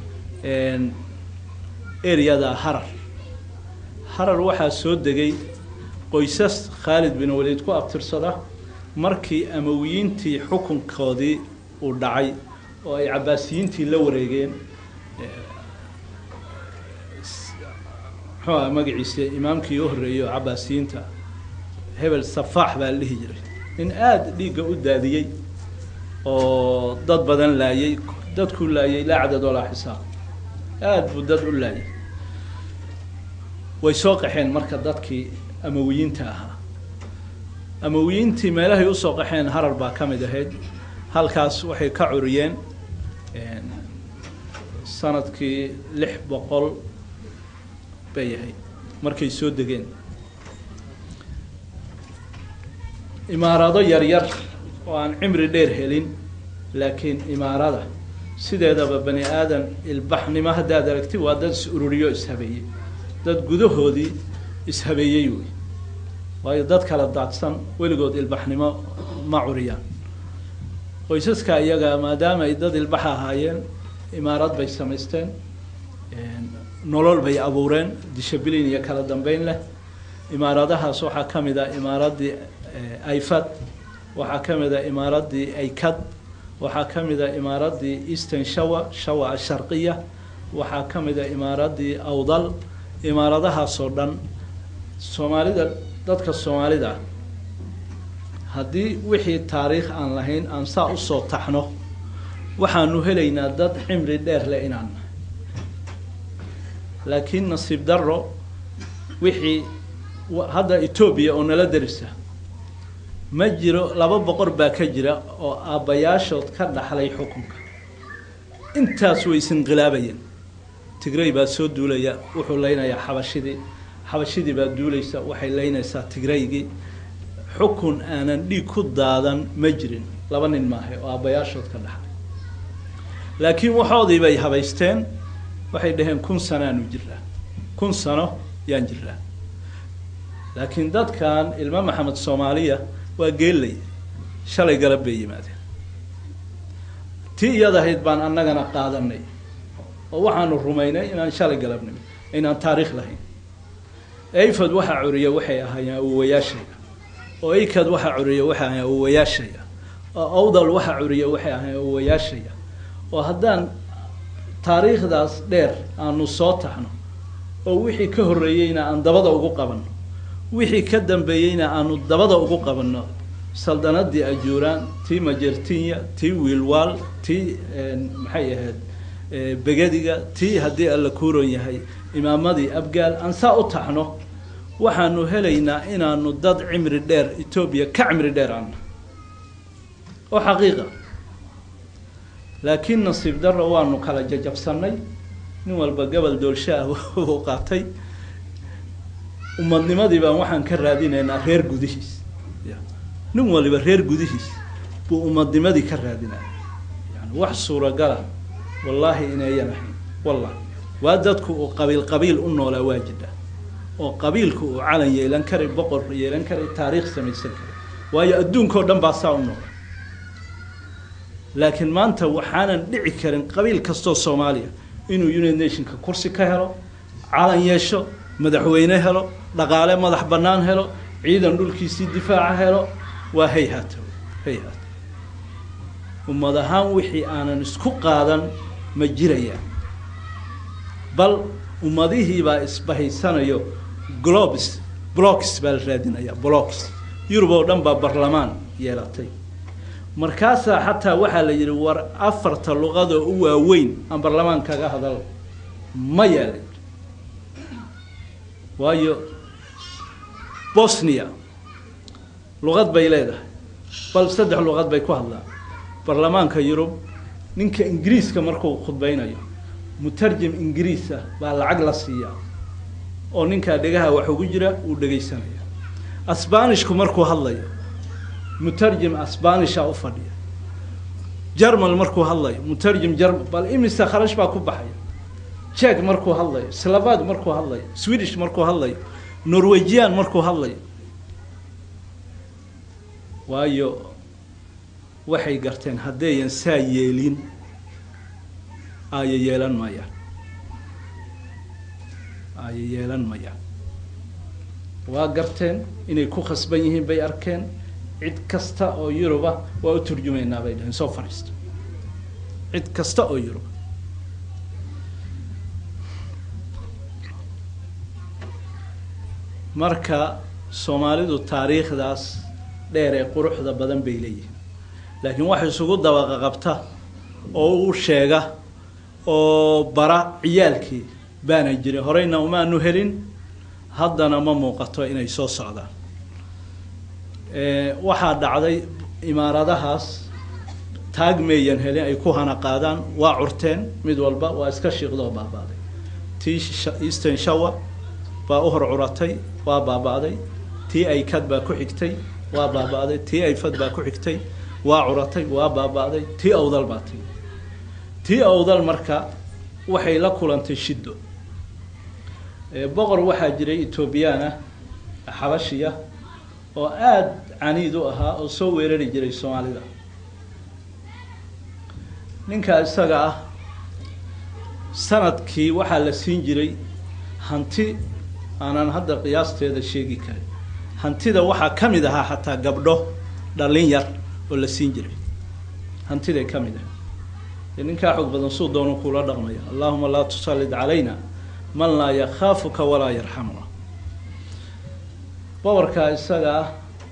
eryada harar harar waxaa soo degay qoysas khaalid bin waliid ku abtirsada markii amawiyiintii xukunkoodii uu dhacay oo ay cabaasiyiintii la wareegeen muxuu aha magaciisa imaamkii u horreeyey oo cabaasiyiinta hebel safaax baa la dhihi jiray nin aada dhiigga u daadiyey oo dad badan laayay dadkuu laayay laa cadad walaa xisaab aada buu dad u laayay way soo qaxeen marka dadkii amawiyiinta ahaa amawiyiintii meelahay usoo qaxeen harar baa ka mid ahayd halkaas waxay ka curiyeen sanadkii lix boqol bay ahayd markay soo degeen imaarado yaryar oo aan cimri dheer helin laakiin imaarada sideedaba bani aadan ilbaxnimo haddaad aragti waa dad is ururiyo ishabeeyey dad gudahoodii ishabeeyey wey waayo dad kala daadsan weligood ilbaxnimo ma curiyaan qoysaska iyaga maadaama ay dad ilbax ahaayeen imaarad bay samaysteen nolol bay abuureen dishabilin iyo kala dambeyn leh imaaradahaas waxaa ka mid ah imaaraddii aifad waxaa ka mid a imaaraddii aykad waxaa ka mid a imaaraddii eastern shawa shawa asharqiya waxaa ka mid a imaaraddii awdal imaaradahaasoo dhan soomaalida dadka soomaalida haddii wixii taariikh aan lahayn aan saa usoo taxno waxaanu helaynaa dad cimri dheer leh inaan laakiin nasiib darro wixii hadda etoobiya oo nala darisa ma jiro laba boqor baa ka jira oo aabbayaashood ka dhaxlay xukunka intaas way isinqilaabayeen tigray baa soo duulaya wuxuu leynayaa xabashidii xabashidii baa duulaysa waxay leynaysaa tigraygii xukun aanan dhiig ku daadan ma jirin laba nin maahay oo aabbayaashood ka dhaxlay laakiin waxoodii bay habaysteen waxay dhaheen kun sanoaanu jiraa kun sano yaan jiraa laakiin dadkan ilmo maxamed soomaaliya waa geellay shalay galab bay yimaadeen tii iyad ahayd baan annagana qaadanay oo waxaanu rumaynay inaan shalay galabnimo inaan taariikh lahayn ayfad waxaa curiya waxay ahaayeen awowayaashayda oo aykad waxaa curiya waxay ahaayeen awowayaashaya oo awdal waxaa curiya waxay ahaayeen awowayaashaya oo haddaan taariikhdaas dheer aanu soo taxno oo wixii ka horreeyeyna aan dabada ugu qabanno wixii ka dambeeyeyna aanu dabada ugu qabanno saldanadii ajuuraan tii majertinya tii wiilwaal tii maxay ahayd begadiga tii haddii alla kuuron yahay imaamadii abgaal aan saa u taxno waxaanu helaynaa inaanu dad cimri dheer etoobiya ka cimri dheer ana oo xaqiiqa laakiin nasiib darro waanu kala jajabsanay nin walba gobol doolsha ah uu qaatay umadnimadii baan waxaan ka raadinaynaa reer gudihiis ya nin waliba reer gudihiis buu umadnimadii ka raadinaya yani wax suuragala wallaahi inayan ahayn wallahi waa dadku uu qabiil qabiil u noolaa waa jidha oo qabiilku uu calan yeelan karay boqor yeelan karay taariikh samaysan karay waayo adduunkao dhan baa saa u noola laakiin maanta waxaanan dhici karin qabiil kastoo soomaaliya inuu united nationka kursi ka helo calan yeesho madaxweyne helo dhaqaale madax bannaan helo ciidan dhulkiisii difaaca helo waa hayhaata hayhaata ummad ahaan wixii aanan isku qaadan ma jirayaan bal ummadihiibaa isbahaysanayo globes blocks baa la raadinaya blocks yurub oo dhan baa barlamaan yeelatay markaasaa xataa waxaa la yidhi war afarta luqadoo u waaweyn aan barlamaan kaga hadal ma yeelay waayo bosnia luqad bay leedahay bal saddex luqad bay ku hadlaan barlamaanka yurub ninka ingiriiska markuu khudbaynayo mutarjim ingiriis ah baa lacag la siiyaa oo ninkaa dhegaha wax ugu jira uu dhegaysanaya asbanishku markuu hadlayo mutarjim asbanisha u fadhiya jermal markuu hadlayo mutarjim jermal bal imisa kharash baa ku baxaya jek markuu hadlayo slavad markuu hadlayo swedish markuu hadlayo norwegian markuu hadlayo waayo waxay garteen haddayan saa yeelin aaya yeelan mayaan aaya yeelan mayaan waa garteen inay ku khasban yihiin bay arkeen cid kasta oo yuruba waa u turjumaynaa bay dhaheen soo fadhiista cid kasta oo yuruba marka soomaalidu taariikhdaas dheer ee quruxda badan bay leeyihiin laakiin wax isugu dabaqa qabta oo u sheega oo bara ciyaalkii baana jirin horeyna umaanu helin haddana ma muuqato inay soo socdaan waxaa dhacday imaaradahaas taag meeyan helin ay ku hana qaadaan waa curteen mid walba waa iska shiiqdoo baaba'day tii eastern shawa baa u hor curatay waa baaba'day tii aykad baa ku xigtay waa baaba'day tii ayfad baa ku xigtay waa curatay waa baaba'day tii awdal baa timi tii awdal marka waxay la kulantay shiddo boqor waxaa jiray etoobiyaan ah xabashiya oo aada caniid u ahaa oo soo weerari jiray soomaalida ninkaa isaga ah sanadkii waxaa la siin jiray hanti aanan hadda qiyaasteeda sheegi karin hantida waxaa ka mid ahaa xataa gabdho dhallin yar oo la siin jiray hantiday ka mid ah ninkaa xoog badan suu doonu kula dhaqmaya allahuma laa tusallid calayna man laa yakhaafuka walaa yarxamuna boqorkaa isaga ah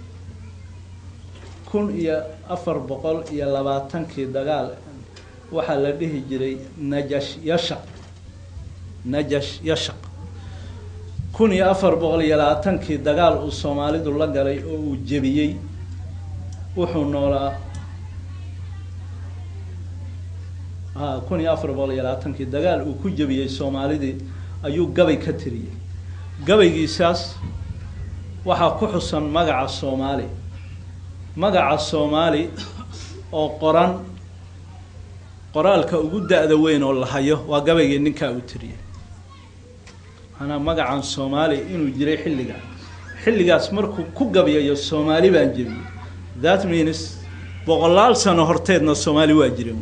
kun iyo afar boqol iyo labaatankii dagaal waxaa la dhihi jiray najash yasha najash yashaq kun iyo afar boqol iyo labaatankii dagaal uu soomaalidu la galay oo uu jebiyey wuxuu noolaa a kun iyo afar boqol iyo labaatankii dagaal uu ku jebiyey soomaalidii ayuu gabay ka tiriyey gabaygiisaas waxaa ku xusan magaca soomaali magaca soomaali oo qoran qoraalka ugu da-da weyn oo la hayo waa gabaygii ninkaa uu tiriyey maanaa magacan soomaali inuu jiray xilligaa xilligaas markuu ku gabayayo soomaali baan jebiyey that means boqolaal sano horteedna soomaali waa jiren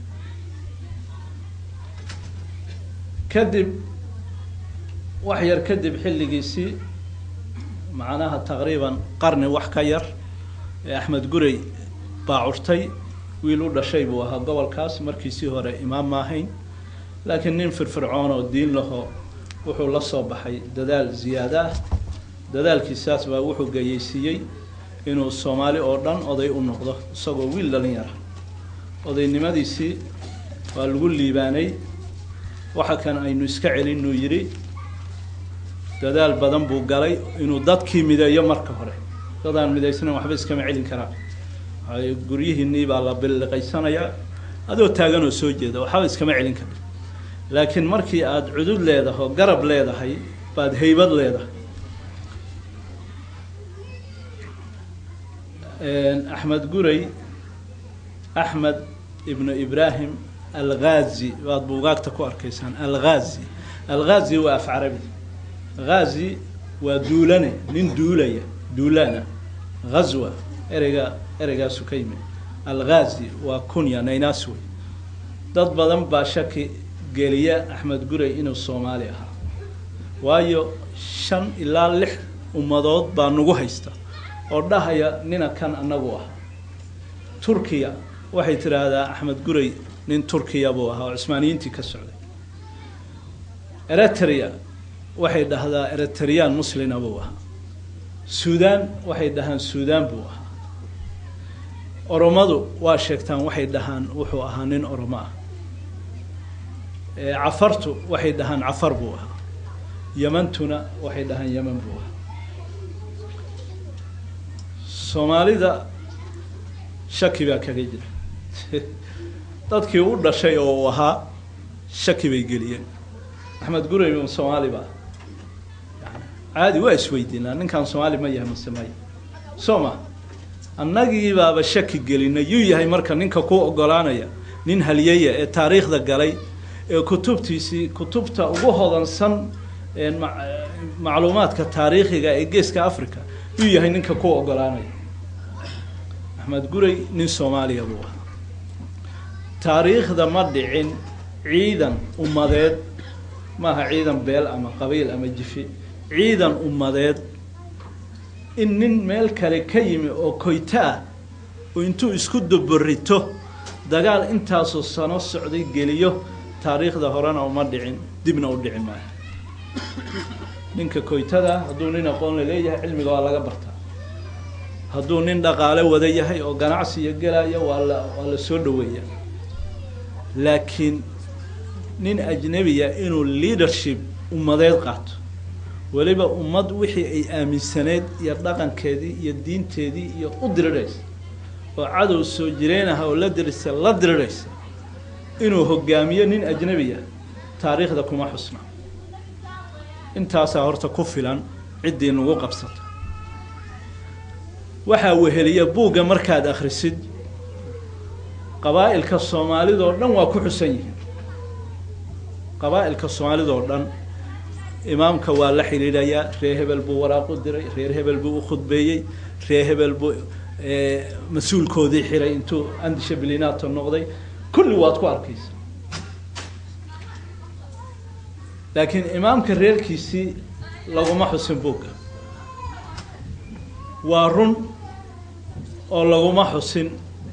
kadib wax yar kadib xilligiisii macnaha taqriiban qarni wax ka yar ee axmed gurey baa curtay wiil u dhashay buu ahaa gobolkaas markiisii hore imaam ma ahayn laakiin nin firfircoon oo diin laho wuxuu la soo baxay dadaal ziyaada ah dadaalkiisaas baa wuxuu gayeysiiyey inuu soomaali oo dhan oday u noqdo isagoo wiil dhalinyara odaynimadiisii waa lagu liibaanay waxa kan aynu iska celinuu yidhi dadaal badan buu galay inuu dadkii mideeyo marka hore dadaan midaysnayn waxba iskama celin karaan waay guryihiinii baa la billiqaysanayaa adoo taagan oo soo jeeda waxba iskama celin kara laakiin markii aada cudud leedaho garab leedahay baad haybad leedahay axmed guray axmed ibnu ibraahim alghazi baad buugaagta ku arkaysaan alghazi alghazi waa af carabi ghazi waa duulane nin duulaya duulaana ghazwa ereyga ereygaasu ka yimid alghazi waa kunya naynaas wey dad badan baa shaki geliya axmed guray inuu soomaali ahaa waayo shan ilaa lix ummadood baa nagu haysta oo dhahaya nina kan anagu ah turkiya waxay tidhaahdaa axmed guray nin turkiya buu ahaa oo cusmaaniyiintii ka socday eritrea waxay dhahdaa eritreyaan muslina buu ahaa suudaan waxay dhahaan suudaan buu ahaa oromadu waa sheegtaan waxay dhahaan wuxuu ahaa nin oromo ah cafartu waxay dhahaan cafar buu ahaa yamantuna waxay dhahaan yeman buu ahaa soomaalida shaki baa kaga jira dadkii u dhashay oo uu ahaa shaki bay geliyeen axmed guray soomaali baa yani caadi waa isweydiinaa ninkan soomaali ma yahay mase maya soo ma annagii baaba shaki gelinay yuu yahay marka ninka ku ogolaanaya nin halyaya ee taariikhda galay ee kutubtiisii kutubta ugu hodansan macluumaadka taariikhiga ee geeska africa yuu yahay ninka ku ogolaanaya axmed guray nin soomaaliya buu ahaa taariikhda ma dhicin ciidan ummadeed maaha ciidan beel ama qabiil ama jifi ciidan ummadeed in nin meel kale ka yimi oo koyto ah oo intuu isku duburito dagaal intaasoo sano socday geliyo taariikhda horena uma dhicin dibna u dhici maayo ninka koytada hadduu nin aqoon la leeyahay cilmiga waa laga bartaa hadduu nin dhaqaale wada yahay oo ganacsiya gelaya waa la waa la soo dhaweeya laakiin nin ajnebiya inuu leadership ummadeed qaato weliba ummad wixii ay aaminsaneyd iyo dhaqankeedii iyo diinteedii iyo u diriraysa oo cadow soo jireen ah oo la dirisa la diriraysa inuu hogaamiyo nin ajnebiya taariikhda kuma xusna intaasaa horta ku filan ciddii nagu qabsata waxaa weheliya buugga markaad akhrisid qabaa'ilka soomaalidoo dhan waa ku xusan yihiin qabaa'ilka soomaalidoo dhan imaamka waa la xidhiidhayaa reer hebel buu waraaq u diray reer hebel buu u khudbeeyey reer hebel buu mas-uulkoodii xiray intuu andisha bilinato noqday kulli waad ku arkaysa laakiin imaamka reerkiisii laguma xusin buugga waa run oo laguma xusin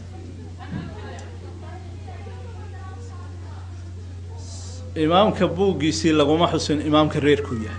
imaamka buuggiisii laguma xusin imaamka reerkuu yahay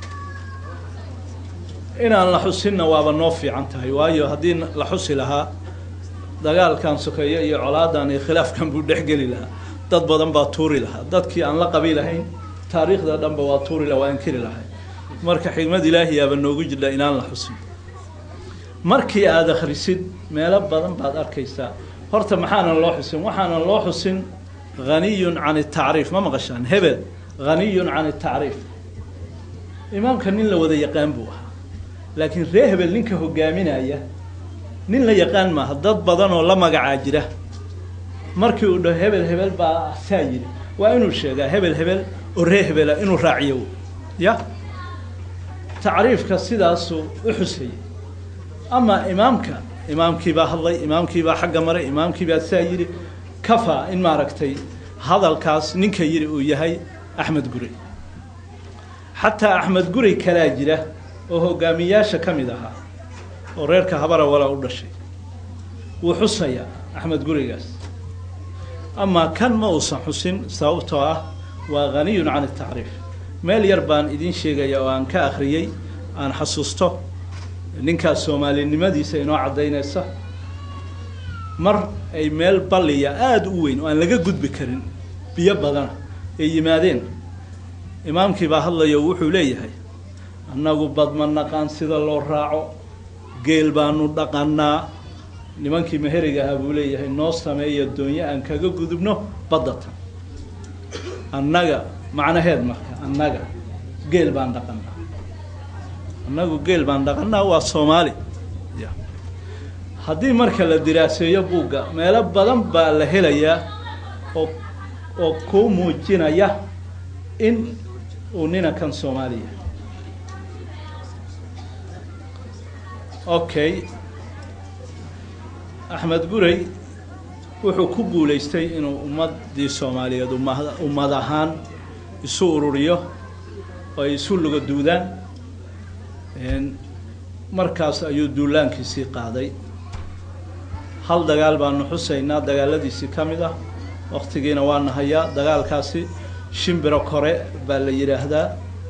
inaan la xusinna waaba noo fiican tahay waayo haddii la xusi lahaa dagaalkan sokeeyo iyo colaadan iyo khilaafkan buu dhexgeli lahaa dad badan baa tuuri lahaa dadkii aan la qabiilahayn taariikhda dhanba waa tuuri la waa inkiri lahay marka xigmad ilaahiyaaba noogu jidha inaan la xusin markii aada akhrisid meelo badan baad arkaysaa horta maxaanan loo xusin waxaanan loo xusin haniyun can atacriif ma maqashaan hebel haniyun can atacriif imaamka nin la wada yaqaan buu ahaa laakiin ree hebel ninka hogaaminaya nin la yaqaan maaha dad badan oo la magacaa jira markii uu dhaho hebel hebel baa saa yidhi waa inuu sheegaa hebel hebel oo ree hebela inuu raaciyo ya tacriifka sidaasuu u xusayay ama imaamka imaamkiibaa hadlay imaamkiibaa xagga maray imaamkiibaa saa yidhi kafaa in maaragtay hadalkaas ninka yidhi uu yahay axmed gurey xataa axmed gurey kalaa jira oo hogaamiyaasha ka mid ahaa oo reerka habara walaa u dhashay wuu xusayaa axmed gureygaas amaa kan ma uusan xusin sababtoo ah waa haniyun can atacriif meel yar baan idiin sheegaya oo aan ka akhriyey aan xasuusto ninkaas soomaalinimadiisa inoo caddaynaysa mar ay meel balliya aada u weyn oo aan laga gudbi karin biyo badana ay yimaadeen imaamkii baa hadlayo wuxuu leeyahay annagu badma naqaan sida loo raaco geel baanu dhaqanaa nimankii meheriga ahaa buu leeyahay noo sameeya doonyo aan kaga gudubno baddatan annaga macnaheed marka annaga geel baan dhaqanaa annagu geel baan dhaqanaa waa soomaali ya haddii marka la diraaseeyo buugga meelo badan baa la helayaa oo oo kuu muujinaya in uu ninankan soomaaliya okay axmed gurey wuxuu ku guulaystay inuu ummaddii soomaaliyeed umma ummad ahaan isu ururiyo oo ay isu luga duudaan markaas ayuu duulaankiisii qaaday hal dagaal baanu xusaynaa dagaaladiisii ka mid ah waktigiina waana hayaa dagaalkaasi shimbiro kore baa la yidhaahdaa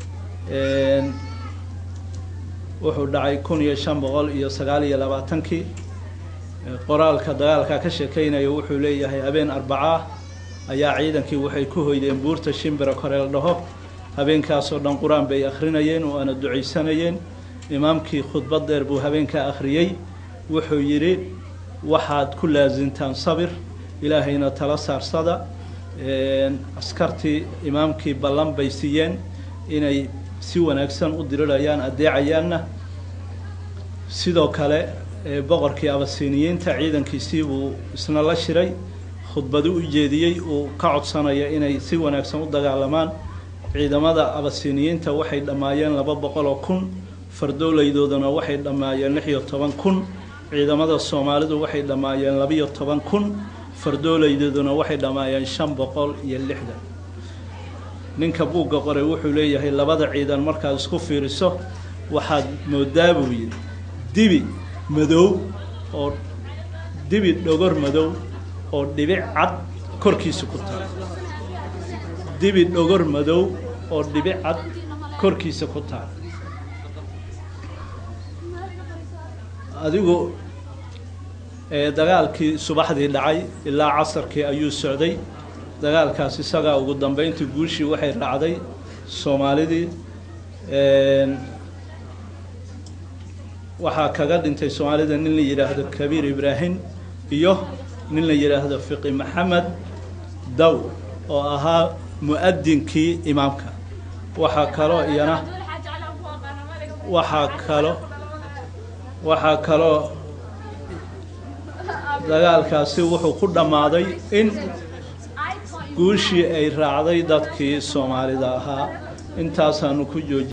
wuxuu dhacay kun iyo shan boqol iyo sagaal iyo labaatankii qoraalka dagaalkaa ka sheekeynaya wuxuu leeyahay habeen arbacaa ayaa ciidankii waxay ku hoydeen buurta shimbiro kore la dhaho habeenkaasoo dhan qur-aan bay akhrinayeen oo aana ducaysanayeen imaamkii khudbad dheer buu habeenkaa akhriyey wuxuu yidhi waxaad ku laasintaan sabir ilaahayna tala saarsada askartii imaamkii ballan bay siiyeen inay si wanaagsan u dirirayaan addeecayaanna sidoo kale boqorkii abasiiniyiinta ciidankiisii buu isna la shiray khudbadu u jeediyey uu ka codsanaya inay si wanaagsan u dagaalamaan ciidamada abasiiniyiinta waxay dhammaayeen laba boqol oo kun fardowleydooduna waxay dhammaayeen lix iyo toban kun ciidamada soomaalidu waxay dhammaayeen labiyo toban kun fardowleydooduna waxay dhammaayeen shan boqol iyo lixdan ninka buugga qoray wuxuu leeyahay labada ciidan markaad isku fiiriso waxaad moodaa buu yidhi dibi madow oo dibi dhogor madow oo dhibic cad korkiisa ku taal dibi dhogor madow oo dhibic cad korkiisa ku taal adigu dagaalkii subaxdii dhacay ilaa casarkii ayuu socday dagaalkaas isagaa ugu dambeyntii guushii waxay raacday soomaalidii waxaa kaga dhintay soomaalida nin la yidhaahdo kabiir ibraahim iyo nin la yidhaahdo fiqi maxamed daw oo ahaa mu-adinkii imaamka waxaa kaloo iyana waxaa kalo waxaa kaloo dagaalkaasi wuxuu ku dhammaaday in guushii ay raacday dadkii soomaalida ahaa intaasaanu ku jooji